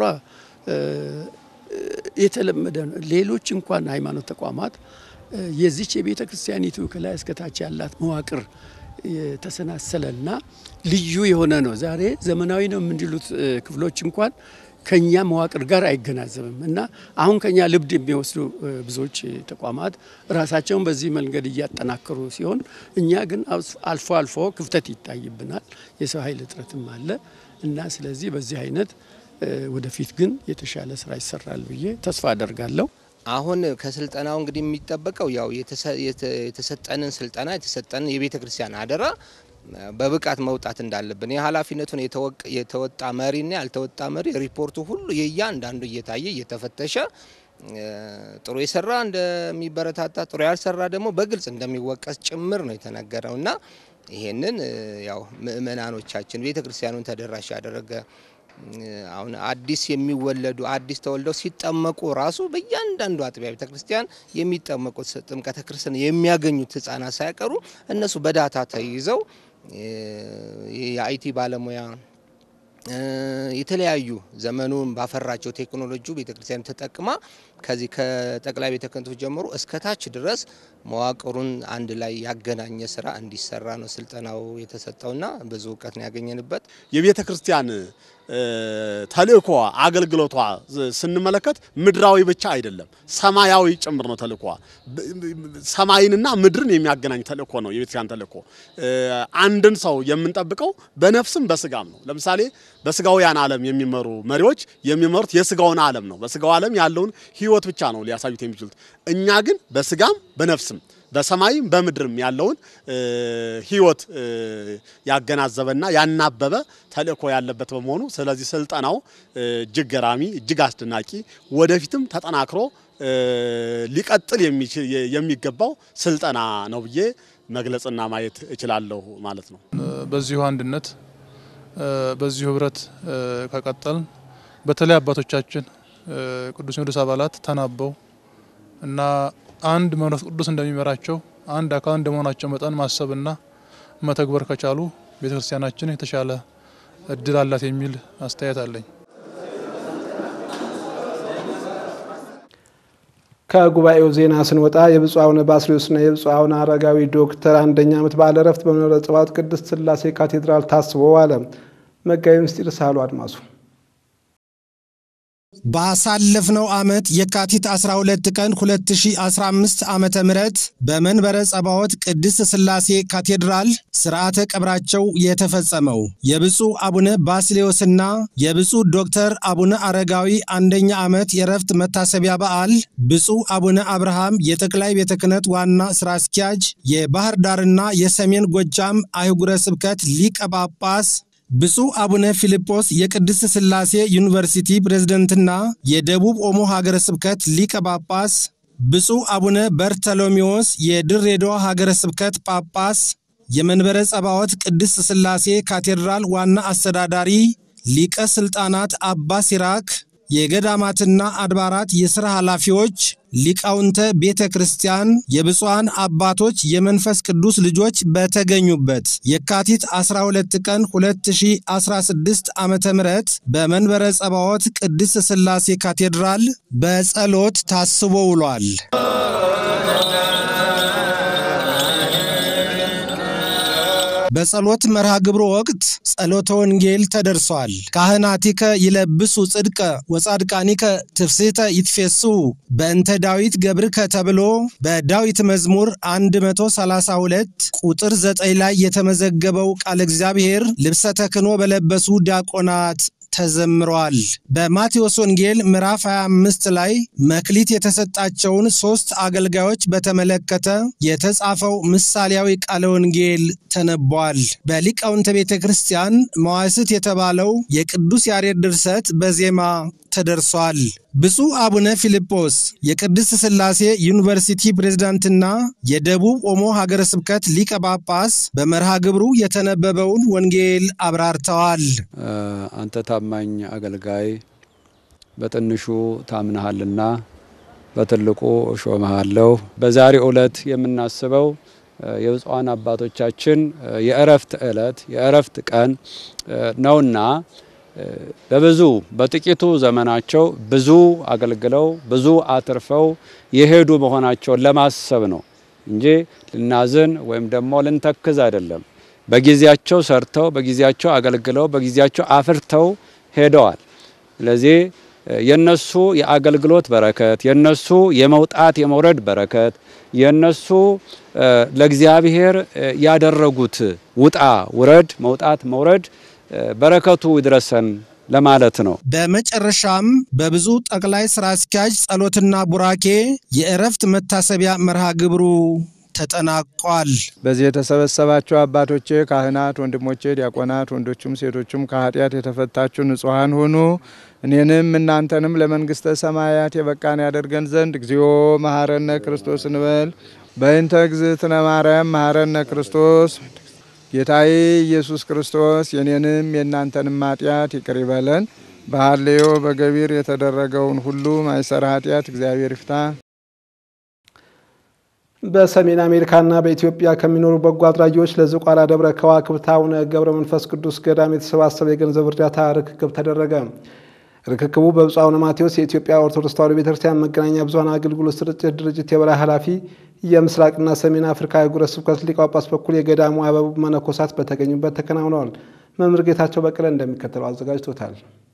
Speaker 8: የተለመደ ነው። ሌሎች እንኳን ሃይማኖት ተቋማት የዚች የቤተ ክርስቲያኒቱ ከላይ እስከታች ያላት መዋቅር የተሰናሰለና ልዩ የሆነ ነው። ዛሬ ዘመናዊ ነው የምንሉት ክፍሎች እንኳን ከኛ መዋቅር ጋር አይገናዘብም እና አሁን ከኛ ልምድ የሚወስዱ ብዙዎች ተቋማት ራሳቸውን በዚህ መንገድ እያጠናከሩ ሲሆን፣ እኛ ግን አልፎ አልፎ ክፍተት ይታይብናል። የሰው ኃይል እጥረትም አለ እና ስለዚህ በዚህ አይነት ወደፊት ግን የተሻለ ስራ ይሰራል ብዬ ተስፋ አደርጋለሁ።
Speaker 10: አሁን ከስልጠናው እንግዲህ የሚጠበቀው ያው የተሰጠንን ስልጠና የተሰጠንን የቤተ ክርስቲያን አደራ በብቃት መውጣት እንዳለብን የኃላፊነቱን የተወጣ መሪና ያልተወጣ መሪ ሪፖርቱ ሁሉ የእያንዳንዱ እየታየ እየተፈተሸ ጥሩ የሰራ እንደሚበረታታ፣ ጥሩ ያልሰራ ደግሞ በግልጽ እንደሚወቀስ ጭምር ነው የተነገረው እና ይሄንን ያው ምእመናኖቻችን ቤተ ክርስቲያኑን ተደራሽ ያደረገ አሁን አዲስ የሚወለዱ አዲስ ተወልደው ሲጠመቁ ራሱ በእያንዳንዱ አጥቢያ ቤተ ክርስቲያን የሚጠመቁት ጥምቀተ ክርስትና የሚያገኙት ሕጻናት ሳይቀሩ እነሱ በዳታ ተይዘው የአይቲ ባለሙያ የተለያዩ ዘመኑን ባፈራቸው ቴክኖሎጂ ቤተክርስቲያን ተጠቅማ ከዚህ ከጠቅላይ ቤተ ክህነቱ ጀምሮ እስከ ታች ድረስ መዋቅሩን አንድ ላይ ያገናኘ ስራ እንዲሰራ ነው ስልጠናው የተሰጠውና ብዙ እውቀት ነው ያገኘንበት።
Speaker 6: የቤተ ክርስቲያን ተልእኮ አገልግሎቷ ስንመለከት ምድራዊ ብቻ አይደለም፣ ሰማያዊ ጭምር ነው ተልእኮ። ሰማይንና ምድርን የሚያገናኝ ተልእኮ ነው የቤተክርስቲያን ተልእኮ። አንድን ሰው የምንጠብቀው በነፍስም በስጋም ነው። ለምሳሌ በስጋውያን ዓለም የሚመሩ መሪዎች የሚመሩት የስጋውን ዓለም ነው። በስጋው ዓለም ያለውን ሕይወት ብቻ ነው ሊያሳዩት የሚችሉት። እኛ ግን በስጋም በነፍስም በሰማይም በምድርም ያለውን ሕይወት ያገናዘበና ያናበበ ተልእኮ ያለበት በመሆኑ ስለዚህ ስልጠናው እጅግ ገራሚ፣ እጅግ አስደናቂ ወደፊትም ተጠናክሮ ሊቀጥል የሚገባው ስልጠና ነው ብዬ መግለጽና ማየት እችላለሁ ማለት ነው።
Speaker 7: በዚሁ አንድነት በዚሁ ህብረት ከቀጠልን በተለይ አባቶቻችን ቅዱስ ሲኖዶስ አባላት ተናበው እና አንድ መንፈስ ቅዱስ እንደሚመራቸው አንድ አካል እንደመሆናቸው መጠን ማሰብና መተግበር ከቻሉ ቤተክርስቲያናችን የተሻለ እድል አላት የሚል አስተያየት አለኝ።
Speaker 1: ከጉባኤው ዜና ስንወጣ የብፁዕ አቡነ ባስልዮስና የብፁዕ አቡነ አረጋዊ ዶክተር አንደኛ ዓመት በዓለ ዕረፍት በመንበረ ጸባዖት ቅድስት ሥላሴ ካቴድራል ታስቦ ዋለ። መጋቢ ምስጢር ሳህሉ አድማሱ
Speaker 11: ባሳለፍነው ዓመት የካቲት 12 ቀን 2015 ዓመተ ምህረት በመንበረ ጸባዖት ቅድስት ሥላሴ ካቴድራል ሥርዓተ ቀብራቸው የተፈጸመው የብፁዕ አቡነ ባስልዮስና የብፁዕ ዶክተር አቡነ አረጋዊ አንደኛ ዓመት የረፍት መታሰቢያ በዓል ብፁዕ አቡነ አብርሃም የጠቅላይ ቤተ ክህነት ዋና ሥራ አስኪያጅ፣ የባህር ዳርና የሰሜን ጎጃም አህጉረ ስብከት ሊቀ ጳጳስ ብፁዕ አቡነ ፊልጶስ የቅድስት ሥላሴ ዩኒቨርሲቲ ፕሬዝደንትና የደቡብ ኦሞ ሀገረ ስብከት ሊቀ ጳጳስ፣ ብፁዕ አቡነ በርተሎሜዎስ የድሬዳዋ ሀገረ ስብከት ጳጳስ፣ የመንበረ ጸባዖት ቅድስት ሥላሴ ካቴድራል ዋና አስተዳዳሪ ሊቀ ሥልጣናት አባ ሲራክ፣ የገዳማትና አድባራት የሥራ ኃላፊዎች፣ ሊቃውንተ ቤተ ክርስቲያን፣ የብፁዓን አባቶች የመንፈስ ቅዱስ ልጆች በተገኙበት የካቲት 12 ቀን 2016 ዓ ም በመንበረ ጸባዖት ቅድስት ሥላሴ ካቴድራል በጸሎት ታስቦ ውሏል። በጸሎት መርሃ ግብሩ ወቅት ጸሎተ ወንጌል ተደርሷል። ካህናቲከ ይለብሱ ጽድቀ ወጻድቃኒከ ትፍስሕተ ይትፌሱ በእንተ ዳዊት ገብርከ ተብሎ በዳዊት መዝሙር 132 ቁጥር 9 ላይ የተመዘገበው ቃለ እግዚአብሔር ልብሰ ተክህኖ በለበሱ ዲያቆናት ተዘምሯል። በማቴዎስ ወንጌል ምዕራፍ 25 ላይ መክሊት የተሰጣቸውን ሦስት አገልጋዮች በተመለከተ የተጻፈው ምሳሌያዊ ቃለ ወንጌል ተነቧል። በሊቃውንተ ቤተ ክርስቲያን መዋስት የተባለው የቅዱስ ያሬድ ድርሰት በዜማ ተደርሷል። ብፁዕ አቡነ ፊልጶስ የቅድስት ሥላሴ ዩኒቨርሲቲ ፕሬዝዳንትና የደቡብ ኦሞ ሀገረ ስብከት ሊቀ ጳጳስ በመርሃ ግብሩ የተነበበውን ወንጌል አብራርተዋል።
Speaker 12: አንተ ታማኝ አገልጋይ በትንሹ ታምነሃልና በትልቁ እሾመሃለሁ። በዛሬ ዕለት የምናስበው የብፁዓን አባቶቻችን የእረፍት ዕለት የእረፍት ቀን ነውና በብዙ በጥቂቱ ዘመናቸው ብዙ አገልግለው ብዙ አትርፈው የሄዱ መሆናቸውን ለማሰብ ነው እንጂ ልናዝን ወይም ደግሞ ልንተክዝ አይደለም። በጊዜያቸው ሰርተው በጊዜያቸው አገልግለው በጊዜያቸው አፍርተው ሄደዋል። ስለዚህ የነሱ የአገልግሎት በረከት የነሱ የመውጣት የመውረድ በረከት የነሱ ለእግዚአብሔር ያደረጉት ውጣ ውረድ መውጣት መውረድ በረከቱ ይድረሰን ለማለት ነው።
Speaker 11: በመጨረሻም በብዙ ጠቅላይ ስራ አስኪያጅ ጸሎትና ቡራኬ የእረፍት መታሰቢያ መርሃ ግብሩ ተጠናቋል።
Speaker 4: በዚህ የተሰበሰባችሁ አባቶቼ ካህናት፣ ወንድሞቼ ዲያቆናት፣ ወንዶቹም ሴቶቹም ከኃጢአት የተፈታችሁ ንጹሐን ሁኑ። እኔንም እናንተንም ለመንግስተ ሰማያት የበቃን ያደርገን ዘንድ እግዚኦ መሐረነ ክርስቶስ እንበል። በእንተ እግዝእትነ ማርያም መሐረነ ክርስቶስ ጌታዬ ኢየሱስ ክርስቶስ የኔንም የእናንተንም ኃጢአት ይቅር ይበለን። በሐሌዮ በገቢር የተደረገውን ሁሉ ማይሰራ ኃጢአት እግዚአብሔር ይፍታ።
Speaker 1: በሰሜን አሜሪካና በኢትዮጵያ ከሚኖሩ በጎ አድራጊዎች ለዝቋላ ደብረ ከዋክብት አቡነ ገብረ መንፈስ ቅዱስ ገዳም የተሰባሰበ የገንዘብ እርዳታ ርክክብ ተደረገ። ርክክቡ በብፁዕ አቡነ ማቴዎስ የኢትዮጵያ ኦርቶዶክስ ተዋሕዶ ቤተክርስቲያን መገናኛ ብዙኃን አገልግሎት ስርጭት ድርጅት የበላይ ኃላፊ፣ የምስራቅና ሰሜን አፍሪካ አህጉረ ስብከት ሊቀ ጳጳስ በኩል የገዳሙ አበቡ መነኮሳት በተገኙበት ተከናውነዋል። መምህር ጌታቸው በቀለ እንደሚከተለው አዘጋጅቶታል።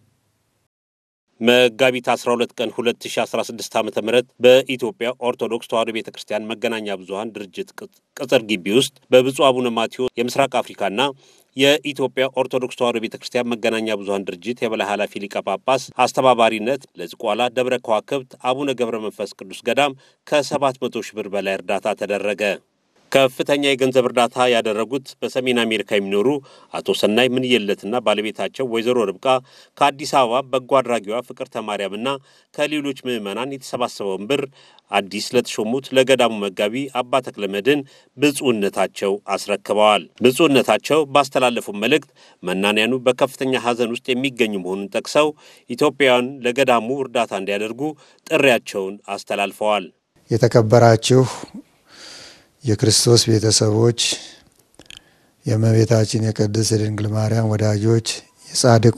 Speaker 13: መጋቢት 12 ቀን 2016 ዓ.ም በኢትዮጵያ ኦርቶዶክስ ተዋሕዶ ቤተ ክርስቲያን መገናኛ ብዙኃን ድርጅት ቅጽር ግቢ ውስጥ በብፁዕ አቡነ ማቴዎስ የምስራቅ አፍሪካና የኢትዮጵያ ኦርቶዶክስ ተዋሕዶ ቤተ ክርስቲያን መገናኛ ብዙኃን ድርጅት የበላይ ኃላፊ ሊቀ ጳጳስ አስተባባሪነት ለዝቋላ ደብረ ከዋክብት አቡነ ገብረ መንፈስ ቅዱስ ገዳም ከ700 ሺህ ብር በላይ እርዳታ ተደረገ። ከፍተኛ የገንዘብ እርዳታ ያደረጉት በሰሜን አሜሪካ የሚኖሩ አቶ ሰናይ ምንየለትና ባለቤታቸው ወይዘሮ ርብቃ ከአዲስ አበባ በጎ አድራጊዋ ፍቅርተ ማርያምና ከሌሎች ምዕመናን የተሰባሰበውን ብር አዲስ ለተሾሙት ለገዳሙ መጋቢ አባ ተክለ መድኅን ብፁዕነታቸው አስረክበዋል። ብፁዕነታቸው ባስተላለፉ መልእክት መናንያኑ በከፍተኛ ሐዘን ውስጥ የሚገኙ መሆኑን ጠቅሰው ኢትዮጵያውያን ለገዳሙ እርዳታ እንዲያደርጉ ጥሪያቸውን አስተላልፈዋል።
Speaker 14: የተከበራችሁ የክርስቶስ ቤተሰቦች፣ የእመቤታችን የቅድስት ድንግል ማርያም ወዳጆች፣ የጻድቁ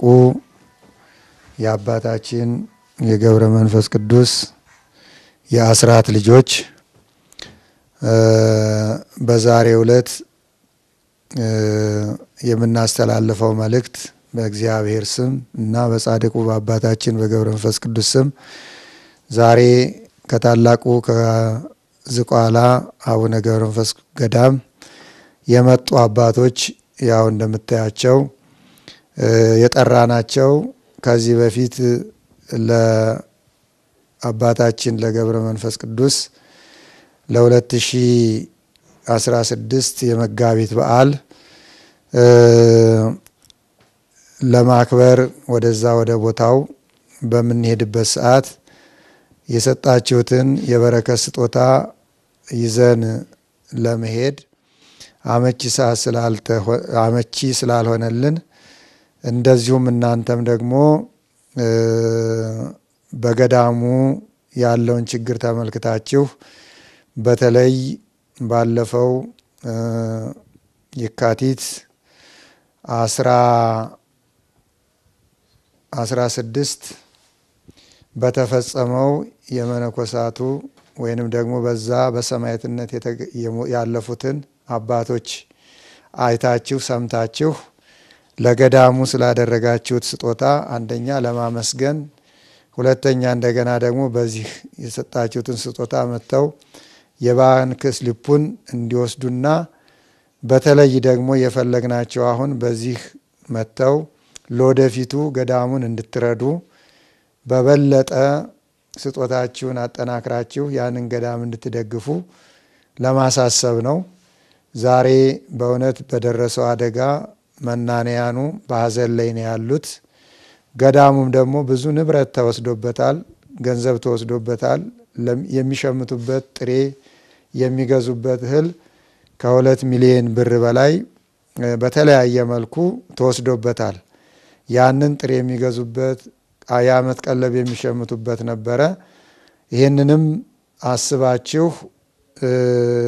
Speaker 14: የአባታችን የገብረ መንፈስ ቅዱስ የአስራት ልጆች በዛሬው ዕለት የምናስተላልፈው መልእክት በእግዚአብሔር ስም እና በጻድቁ በአባታችን በገብረ መንፈስ ቅዱስ ስም ዛሬ ከታላቁ ዝቋላ አቡነ ገብረ መንፈስ ገዳም የመጡ አባቶች ያው እንደምታያቸው የጠራናቸው ከዚህ በፊት ለአባታችን ለገብረ መንፈስ ቅዱስ ለ2016 የመጋቢት በዓል ለማክበር ወደዛ ወደ ቦታው በምንሄድበት ሰዓት የሰጣችሁትን የበረከት ስጦታ ይዘን ለመሄድ አመቺ ሰዓት አመቺ ስላልሆነልን እንደዚሁም እናንተም ደግሞ በገዳሙ ያለውን ችግር ተመልክታችሁ በተለይ ባለፈው የካቲት አስራ አስራ ስድስት በተፈጸመው የመነኮሳቱ ወይንም ደግሞ በዛ በሰማዕትነት ያለፉትን አባቶች አይታችሁ ሰምታችሁ ለገዳሙ ስላደረጋችሁት ስጦታ አንደኛ ለማመስገን፣ ሁለተኛ እንደገና ደግሞ በዚህ የሰጣችሁትን ስጦታ መጥተው የባንክ ስሊፑን እንዲወስዱና በተለይ ደግሞ የፈለግናቸው አሁን በዚህ መጥተው ለወደፊቱ ገዳሙን እንድትረዱ በበለጠ ስጦታችሁን አጠናክራችሁ ያንን ገዳም እንድትደግፉ ለማሳሰብ ነው። ዛሬ በእውነት በደረሰው አደጋ መናንያኑ በሀዘን ላይ ነው ያሉት። ገዳሙም ደግሞ ብዙ ንብረት ተወስዶበታል፣ ገንዘብ ተወስዶበታል። የሚሸምቱበት ጥሬ የሚገዙበት እህል ከሁለት ሚሊዮን ብር በላይ በተለያየ መልኩ ተወስዶበታል። ያንን ጥሬ የሚገዙበት የዓመት ቀለብ የሚሸምቱበት ነበረ። ይህንንም አስባችሁ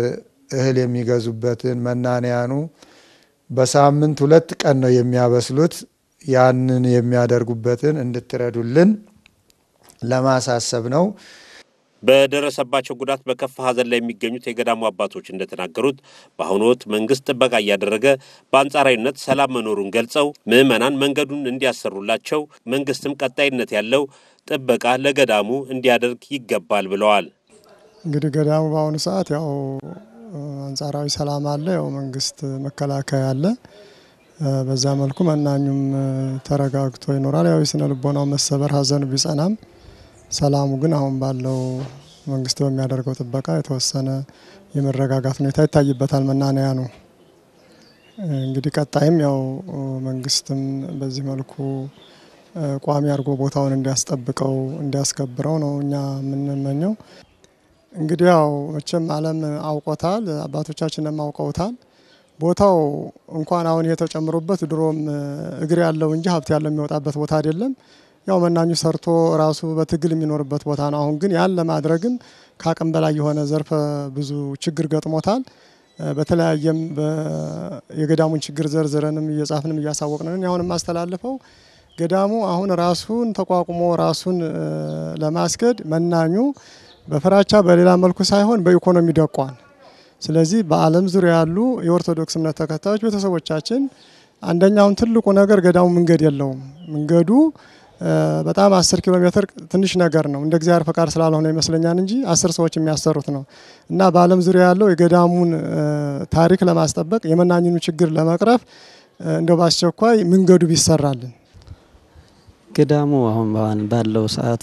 Speaker 14: እህል የሚገዙበትን መናንያኑ በሳምንት ሁለት ቀን ነው የሚያበስሉት። ያንን የሚያደርጉበትን እንድትረዱልን ለማሳሰብ ነው።
Speaker 13: በደረሰባቸው ጉዳት በከፋ ሐዘን ላይ የሚገኙት የገዳሙ አባቶች እንደተናገሩት በአሁኑ ወቅት መንግስት ጥበቃ እያደረገ በአንጻራዊነት ሰላም መኖሩን ገልጸው ምዕመናን መንገዱን እንዲያሰሩላቸው መንግስትም ቀጣይነት ያለው ጥበቃ ለገዳሙ እንዲያደርግ ይገባል ብለዋል።
Speaker 15: እንግዲህ ገዳሙ በአሁኑ ሰዓት ያው አንጻራዊ ሰላም አለ። ያው መንግስት መከላከያ አለ። በዛ መልኩ መናኙም ተረጋግቶ ይኖራል። ያው የስነ ልቦናው መሰበር ሐዘኑ ቢጸናም ሰላሙ ግን አሁን ባለው መንግስት በሚያደርገው ጥበቃ የተወሰነ የመረጋጋት ሁኔታ ይታይበታል። መናንያ ነው እንግዲህ ቀጣይም ያው መንግስትም በዚህ መልኩ ቋሚ አድርጎ ቦታውን እንዲያስጠብቀው እንዲያስከብረው ነው እኛ የምንመኘው። እንግዲህ ያው መቼም ዓለም አውቆታል፣ አባቶቻችንም አውቀውታል። ቦታው እንኳን አሁን የተጨምሮበት ድሮም እግር ያለው እንጂ ሀብት ያለው የሚወጣበት ቦታ አይደለም። ያው መናኙ ሰርቶ ራሱ በትግል የሚኖርበት ቦታ ነው። አሁን ግን ያን ለማድረግም ከአቅም በላይ የሆነ ዘርፈ ብዙ ችግር ገጥሞታል። በተለያየም የገዳሙን ችግር ዘርዝረንም እየጻፍንም እያሳወቅንን አሁን የማስተላልፈው ገዳሙ አሁን ራሱን ተቋቁሞ ራሱን ለማስኬድ መናኙ በፍራቻ በሌላ መልኩ ሳይሆን በኢኮኖሚ ደቋል። ስለዚህ በዓለም ዙሪያ ያሉ የኦርቶዶክስ እምነት ተከታዮች ቤተሰቦቻችን አንደኛውን ትልቁ ነገር ገዳሙ መንገድ የለውም። መንገዱ በጣም አስር ኪሎ ሜትር ትንሽ ነገር ነው። እንደ እግዚአብሔር ፈቃድ ስላልሆነ ይመስለኛል እንጂ አስር ሰዎች የሚያሰሩት ነው እና በዓለም ዙሪያ ያለው የገዳሙን ታሪክ ለማስጠበቅ የመናኝኑ ችግር ለመቅረፍ እንደው በአስቸኳይ መንገዱ ቢሰራልን።
Speaker 16: ገዳሙ አሁን ባለው ሰዓት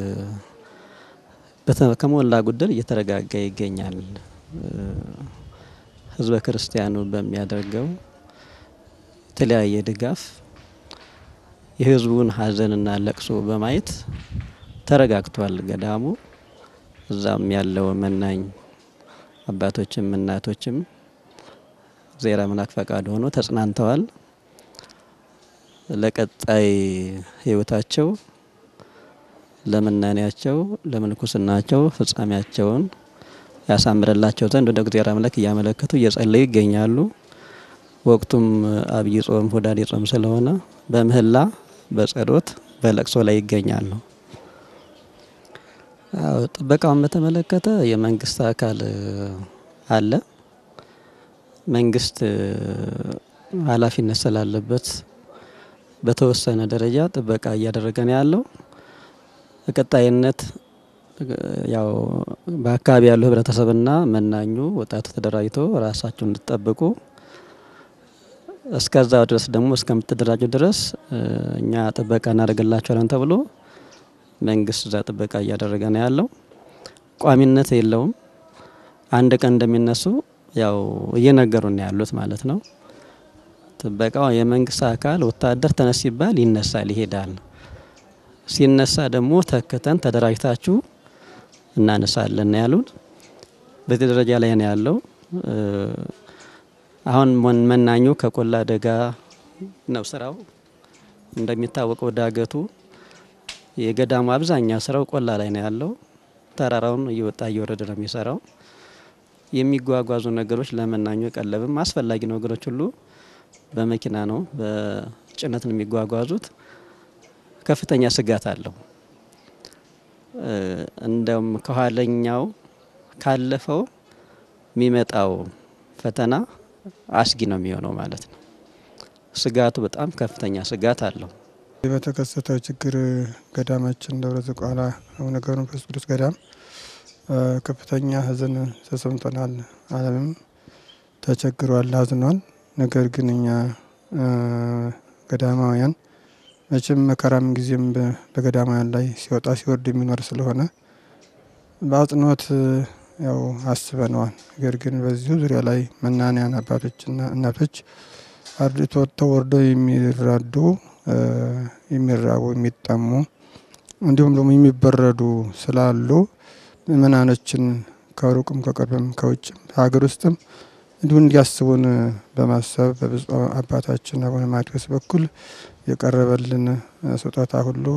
Speaker 16: ከሞላ ጎደል እየተረጋጋ ይገኛል። ህዝበ ክርስቲያኑ በሚያደርገው የተለያየ ድጋፍ የህዝቡን ሀዘንና ለቅሶ በማየት ተረጋግቷል ገዳሙ። እዛም ያለው መናኝ አባቶችም እናቶችም እግዚአብሔር አምላክ ፈቃድ ሆኖ ተጽናንተዋል። ለቀጣይ ህይወታቸው ለመናኔያቸው ለምንኩስናቸው ፍጻሜያቸውን ያሳምርላቸው ዘንድ ወደ እግዚአብሔር አምላክ እያመለከቱ እየጸለዩ ይገኛሉ። ወቅቱም አብይ ጾም ሁዳዴ ጾም ስለሆነ በምህላ በጸሎት በለቅሶ ላይ ይገኛሉ። ጥበቃውን በተመለከተ የመንግስት አካል አለ። መንግስት ኃላፊነት ስላለበት በተወሰነ ደረጃ ጥበቃ እያደረገ ነው ያለው። በቀጣይነት ያው በአካባቢ ያለው ህብረተሰብና መናኙ ወጣቱ ተደራጅቶ ራሳቸውን እንዲጠብቁ እስከዛው ድረስ ደግሞ እስከምትደራጁ ድረስ እኛ ጥበቃ እናደርግላቸዋለን ተብሎ መንግስት እዛ ጥበቃ እያደረገ ነው ያለው። ቋሚነት የለውም። አንድ ቀን እንደሚነሱ ያው እየነገሩን ያሉት ማለት ነው። ጥበቃው የመንግስት አካል ወታደር ተነስ ሲባል ይነሳል፣ ይሄዳል። ሲነሳ ደግሞ ተክተን ተደራጅታችሁ እናነሳለን ያሉን። በዚህ ደረጃ ላይ ነው ያለው። አሁን መናኙ ከቆላ ደጋ ነው ስራው። እንደሚታወቀው ዳገቱ የገዳሙ አብዛኛው ስራው ቆላ ላይ ነው ያለው። ተራራውን እየወጣ እየወረደ ነው የሚሰራው። የሚጓጓዙ ነገሮች ለመናኙ ቀለብም አስፈላጊ ነገሮች ሁሉ በመኪና ነው በጭነት ነው የሚጓጓዙት። ከፍተኛ ስጋት አለው። እንደውም ከኋለኛው ካለፈው የሚመጣው ፈተና አስጊ ነው የሚሆነው ማለት ነው። ስጋቱ በጣም ከፍተኛ ስጋት አለው።
Speaker 17: በተከሰተው ችግር ገዳማችን ደብረ ዝቋላ አቡነ ገብረ መንፈስ ቅዱስ ገዳም ከፍተኛ ሐዘን ተሰምቶናል። ዓለምም ተቸግሯል፣ አዝኗል። ነገር ግን እኛ ገዳማውያን መቼም መከራም ጊዜም በገዳማውያን ላይ ሲወጣ ሲወርድ የሚኖር ስለሆነ በአጽንኦት ያው አስበነዋል። ነገር ግን በዚሁ ዙሪያ ላይ መናንያን አባቶችና እናቶች አርድቶ ተወርደው የሚራዱ የሚራቡ የሚጠሙ እንዲሁም ደግሞ የሚበረዱ ስላሉ ምእመናኖችን ከሩቅም ከቅርብም ከውጭም ሀገር ውስጥም እንዲሁ እንዲያስቡን በማሰብ በብፁዕ አባታችን አቡነ ማትያስ በኩል የቀረበልን ስጦታ ሁሉ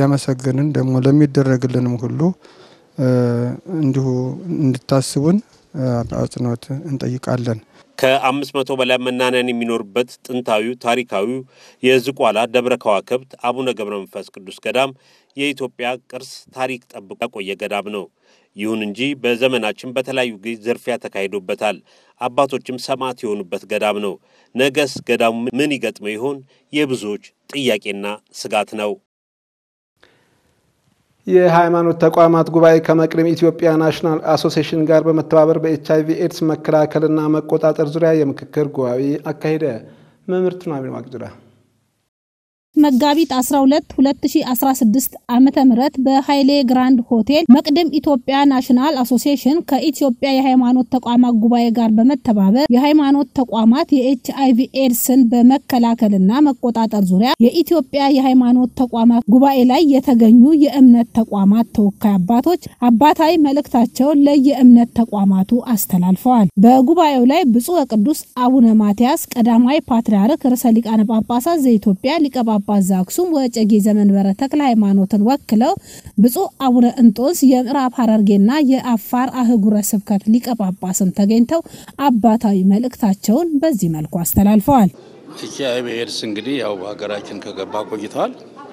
Speaker 17: እያመሰገንን ደግሞ ለሚደረግልንም ሁሉ እንዲሁ እንድታስቡን በአጽንኦት እንጠይቃለን።
Speaker 13: ከአምስት መቶ በላይ መናንያን የሚኖርበት ጥንታዊው ታሪካዊው የዝቋላ ደብረ ከዋክብት አቡነ ገብረ መንፈስ ቅዱስ ገዳም የኢትዮጵያ ቅርስ ታሪክ ጠብቆ ያቆየ ገዳም ነው። ይሁን እንጂ በዘመናችን በተለያዩ ጊዜ ዝርፊያ ተካሂዶበታል። አባቶችም ሰማዕት የሆኑበት ገዳም ነው። ነገስ ገዳሙ ምን ይገጥመው ይሆን? የብዙዎች ጥያቄና ስጋት ነው።
Speaker 1: የሃይማኖት ተቋማት ጉባኤ ከመቅደም ኢትዮጵያ ናሽናል አሶሲዬሽን ጋር በመተባበር በኤች አይቪ ኤድስ መከላከልና መቆጣጠር ዙሪያ የምክክር ጉባኤ አካሄደ። መምህርት ኑሐሚን ዋቅጅራ
Speaker 18: መጋቢት 12 2016 ዓመተ ምህረት በኃይሌ ግራንድ ሆቴል መቅደም ኢትዮጵያ ናሽናል አሶሲዬሽን ከኢትዮጵያ የሃይማኖት ተቋማት ጉባኤ ጋር በመተባበር የሃይማኖት ተቋማት የኤች አይቪ ኤድስን በመከላከልና መቆጣጠር ዙሪያ የኢትዮጵያ የሃይማኖት ተቋማት ጉባኤ ላይ የተገኙ የእምነት ተቋማት ተወካይ አባቶች አባታዊ መልእክታቸውን ለየእምነት ተቋማቱ አስተላልፈዋል። በጉባኤው ላይ ብፁዕ ወቅዱስ አቡነ ማትያስ ቀዳማዊ ፓትርያርክ ርዕሰ ሊቃነ ጳጳሳት ዘኢትዮጵያ ሊቀ ጳጳስ ዘአክሱም ወዕጨጌ ዘመንበረ ተክለ ሃይማኖትን ወክለው ብፁዕ አቡነ እንጦንስ የምዕራብ ሐረርጌና የአፋር አህጉረ ስብከት ሊቀ ጳጳስም ተገኝተው አባታዊ መልእክታቸውን በዚህ መልኩ አስተላልፈዋል።
Speaker 19: ኤች አይ ቪ ኤድስ እንግዲህ ያው በሀገራችን ከገባ ቆይተዋል።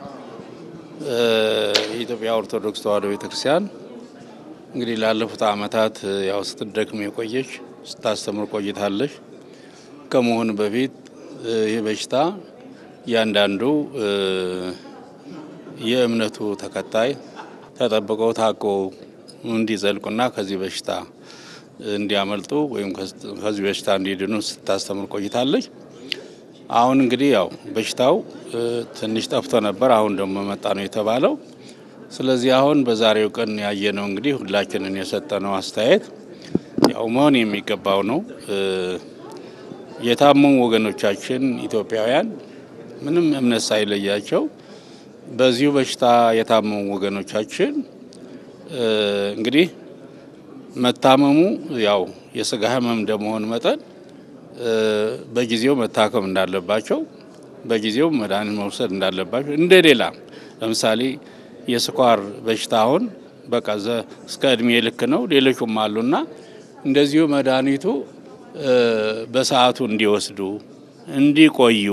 Speaker 19: የኢትዮጵያ ኦርቶዶክስ ተዋሕዶ ቤተክርስቲያን እንግዲህ ላለፉት ዓመታት ያው ስትደክም የቆየች ስታስተምር ቆይታለች። ከመሆኑ በፊት ይህ በሽታ እያንዳንዱ የእምነቱ ተከታይ ተጠብቀው ታቀው እንዲዘልቁና ከዚህ በሽታ እንዲያመልጡ ወይም ከዚህ በሽታ እንዲድኑ ስታስተምር ቆይታለች። አሁን እንግዲህ ያው በሽታው ትንሽ ጠፍቶ ነበር፣ አሁን ደግሞ መጣ ነው የተባለው። ስለዚህ አሁን በዛሬው ቀን ያየነው እንግዲህ ሁላችንን የሰጠነው አስተያየት ያው መሆን የሚገባው ነው። የታመሙ ወገኖቻችን ኢትዮጵያውያን ምንም እምነት ሳይለያቸው በዚሁ በሽታ የታመሙ ወገኖቻችን እንግዲህ መታመሙ ያው የስጋ ሕመም እንደመሆን መጠን በጊዜው መታከም እንዳለባቸው፣ በጊዜው መድኃኒት መውሰድ እንዳለባቸው እንደ ሌላ ለምሳሌ የስኳር በሽታ አሁን በቃ እስከ እድሜ ልክ ነው። ሌሎቹም አሉና እንደዚሁ መድኃኒቱ በሰዓቱ እንዲወስዱ እንዲቆዩ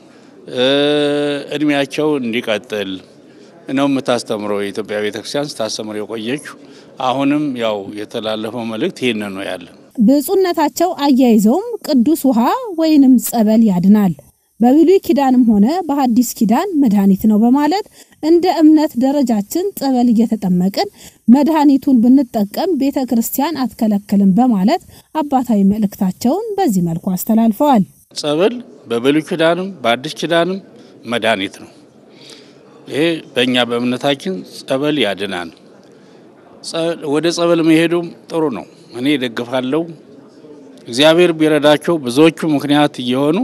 Speaker 19: እድሜያቸው እንዲቀጥል ነው የምታስተምረው የኢትዮጵያ ቤተክርስቲያን ስታስተምር የቆየችው። አሁንም ያው የተላለፈው መልእክት ይህን ነው ያለ።
Speaker 18: ብፁዕነታቸው አያይዘውም ቅዱስ ውሃ ወይንም ጸበል ያድናል፣ በብሉይ ኪዳንም ሆነ በሐዲስ ኪዳን መድኃኒት ነው በማለት እንደ እምነት ደረጃችን ጸበል እየተጠመቅን መድኃኒቱን ብንጠቀም ቤተ ክርስቲያን አትከለክልም በማለት አባታዊ መልእክታቸውን በዚህ መልኩ አስተላልፈዋል።
Speaker 19: ጸበል በብሉይ ኪዳንም በአዲስ ኪዳንም መድኃኒት ነው። ይሄ በእኛ በእምነታችን ጸበል ያድናል። ወደ ጸበል መሄዱም ጥሩ ነው። እኔ ደግፋለሁ። እግዚአብሔር ቢረዳቸው ብዙዎቹ ምክንያት እየሆኑ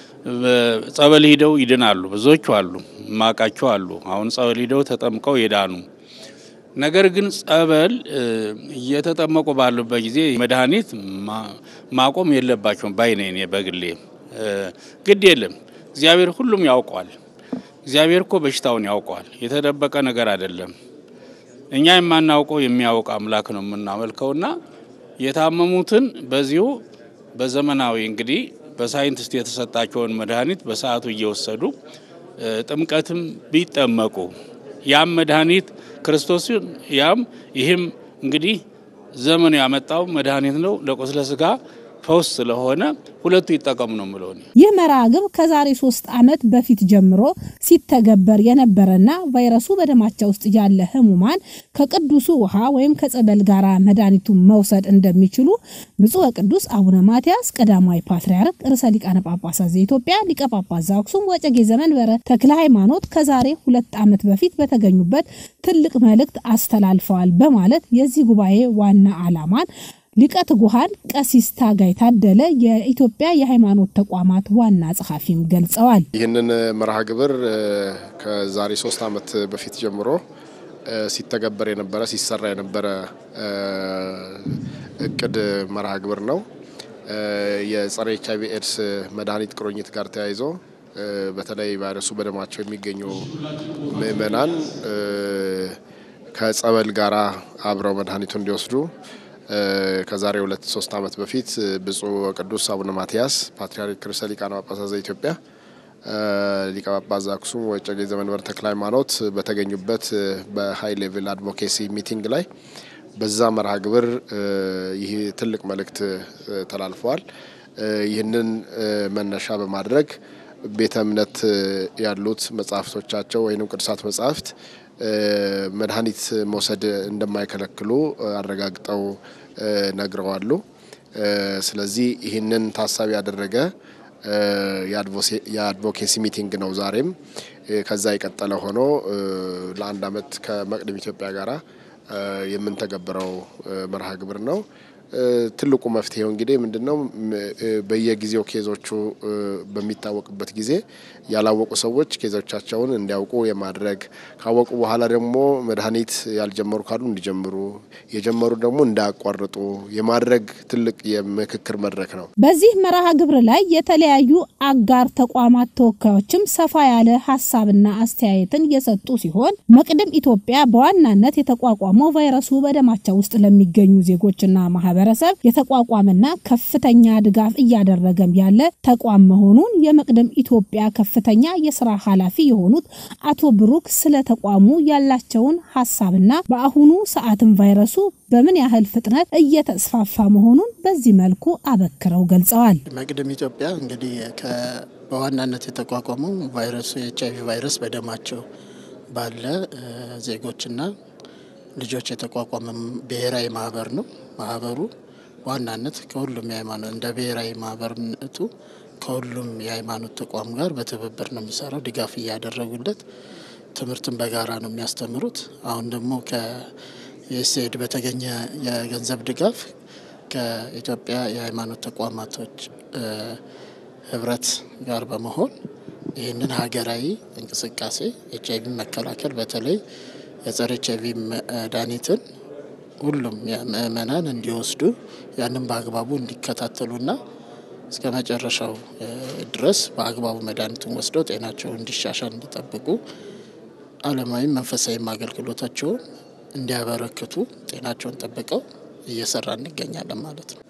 Speaker 19: ጸበል ሂደው ይድናሉ። ብዙዎቹ አሉ፣ ማቃቸው አሉ። አሁን ጸበል ሂደው ተጠምቀው ይዳኑ። ነገር ግን ጸበል እየተጠመቁ ባሉበት ጊዜ መድኃኒት ማቆም የለባቸውም ባይ ነኝ እኔ በግሌ። ግድ የለም እግዚአብሔር ሁሉም ያውቀዋል። እግዚአብሔር እኮ በሽታውን ያውቀዋል። የተደበቀ ነገር አይደለም። እኛ የማናውቀው የሚያውቅ አምላክ ነው የምናመልከውና የታመሙትን በዚሁ በዘመናዊ እንግዲህ በሳይንቲስት የተሰጣቸውን መድኃኒት በሰዓቱ እየወሰዱ ጥምቀትም ቢጠመቁ ያም መድኃኒት ክርስቶስን ያም ይህም እንግዲህ ዘመኑ ያመጣው መድኃኒት ነው ለቁስለ ስጋ ፈውስ ስለሆነ ሁለቱ ይጠቀሙ ነው ምለው።
Speaker 18: ይህ መርሃ ግብር ከዛሬ ሶስት ዓመት በፊት ጀምሮ ሲተገበር የነበረና ቫይረሱ በደማቸው ውስጥ ያለ ህሙማን ከቅዱሱ ውሃ ወይም ከጸበል ጋር መድኃኒቱን መውሰድ እንደሚችሉ ብፁዕ ወቅዱስ አቡነ ማትያስ ቀዳማዊ ፓትርያርክ ርዕሰ ሊቃነ ጳጳሳት ዘኢትዮጵያ ሊቀ ጳጳስ ዘአክሱም ወዕጨጌ ዘመንበረ ተክለ ሃይማኖት ከዛሬ ሁለት ዓመት በፊት በተገኙበት ትልቅ መልእክት አስተላልፈዋል በማለት የዚህ ጉባኤ ዋና ዓላማን ሊቀ ትጉሃን ቀሲስ ታጋይ ታደለ የኢትዮጵያ የሃይማኖት ተቋማት ዋና ጸሐፊም ገልጸዋል።
Speaker 20: ይህንን መርሃ ግብር ከዛሬ ሶስት ዓመት በፊት ጀምሮ ሲተገበር የነበረ ሲሰራ የነበረ እቅድ መርሃ ግብር ነው። የጸረ ኤች አይቪ ኤድስ መድኃኒት ቁርኝት ጋር ተያይዞ በተለይ ቫይረሱ በደማቸው የሚገኙ ምዕመናን ከጸበል ጋራ አብረው መድኃኒቱ እንዲወስዱ ከዛሬ ሁለት ሶስት ዓመት በፊት ብፁዕ ወቅዱስ አቡነ ማትያስ ፓትርያርክ ርዕሰ ሊቃነ ጳጳሳት ዘኢትዮጵያ ሊቀ ጳጳስ ዘአክሱም ወዕጨጌ ዘመንበረ ተክለ ሃይማኖት በተገኙበት በሀይ ሌቭል አድቮኬሲ ሚቲንግ ላይ በዛ መርሃ ግብር ይህ ትልቅ መልእክት ተላልፈዋል። ይህንን መነሻ በማድረግ ቤተ እምነት ያሉት መጽሐፍቶቻቸው ወይም ቅዱሳት መጽሐፍት መድኃኒት መውሰድ እንደማይከለክሉ አረጋግጠው ነግረዋሉ። ስለዚህ ይህንን ታሳቢ ያደረገ የአድቮኬሲ ሚቲንግ ነው ዛሬም ከዛ የቀጠለ ሆኖ ለአንድ ዓመት ከመቅደም ኢትዮጵያ ጋራ የምንተገብረው መርሃ ግብር ነው። ትልቁ መፍትሄው እንግዲህ ምንድነው? በየጊዜው ኬዞቹ በሚታወቅበት ጊዜ ያላወቁ ሰዎች ኬዞቻቸውን እንዲያውቁ የማድረግ ካወቁ በኋላ ደግሞ መድኃኒት ያልጀመሩ ካሉ እንዲጀምሩ፣ የጀመሩ ደግሞ እንዳያቋርጡ የማድረግ ትልቅ የምክክር መድረክ ነው።
Speaker 18: በዚህ መርሃ ግብር ላይ የተለያዩ አጋር ተቋማት ተወካዮችም ሰፋ ያለ ሀሳብና አስተያየትን የሰጡ ሲሆን መቅደም ኢትዮጵያ በዋናነት የተቋቋመው ቫይረሱ በደማቸው ውስጥ ለሚገኙ ዜጎችና ማህበረሰብ የተቋቋመና ከፍተኛ ድጋፍ እያደረገም ያለ ተቋም መሆኑን የመቅደም ኢትዮጵያ ከፍተኛ የስራ ኃላፊ የሆኑት አቶ ብሩክ ስለ ተቋሙ ያላቸውን ሀሳብና በአሁኑ ሰዓትም ቫይረሱ በምን ያህል ፍጥነት እየተስፋፋ መሆኑን በዚህ መልኩ አበክረው ገልጸዋል።
Speaker 21: መቅደም ኢትዮጵያ እንግዲህ በዋናነት የተቋቋመው ቫይረሱ የኤች አይቪ ቫይረስ በደማቸው ባለ ዜጎችና ልጆች የተቋቋመ ብሔራዊ ማህበር ነው። ማህበሩ ዋናነት ከሁሉም የሃይማኖት እንደ ብሔራዊ ማህበርነቱ ከሁሉም የሃይማኖት ተቋም ጋር በትብብር ነው የሚሰራው። ድጋፍ እያደረጉለት ትምህርትን በጋራ ነው የሚያስተምሩት። አሁን ደግሞ ከዩኤስኤድ በተገኘ የገንዘብ ድጋፍ ከኢትዮጵያ የሃይማኖት ተቋማቶች ህብረት ጋር በመሆን ይህንን ሀገራዊ እንቅስቃሴ ኤች አይቪ መከላከል በተለይ የጸረ ኤች አይቪ መድኃኒትን ሁሉም ምእመናን እንዲወስዱ ያንን በአግባቡ እንዲከታተሉና እስከ መጨረሻው ድረስ በአግባቡ መድኃኒቱን ወስደው ጤናቸው እንዲሻሻል እንዲጠብቁ ዓለማዊም መንፈሳዊም አገልግሎታቸውን እንዲያበረክቱ ጤናቸውን ጠብቀው እየሰራ እንገኛለን ማለት ነው።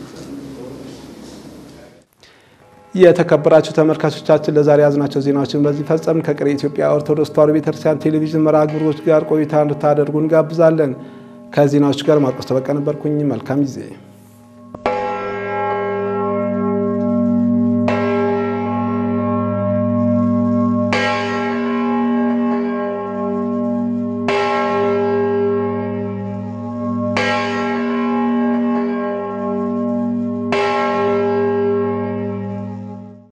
Speaker 1: የተከበራችሁ ተመልካቾቻችን ለዛሬ ያዝናቸው ዜናዎችን በዚህ ፈጸም። ከቀሪ የኢትዮጵያ ኦርቶዶክስ ተዋሕዶ ቤተክርስቲያን ቴሌቪዥን መርሃ ግብሮች ጋር ቆይታ እንድታደርጉ እንጋብዛለን። ከዜናዎች ጋር ማርቆስ ተበቀ ነበርኩኝ። መልካም ጊዜ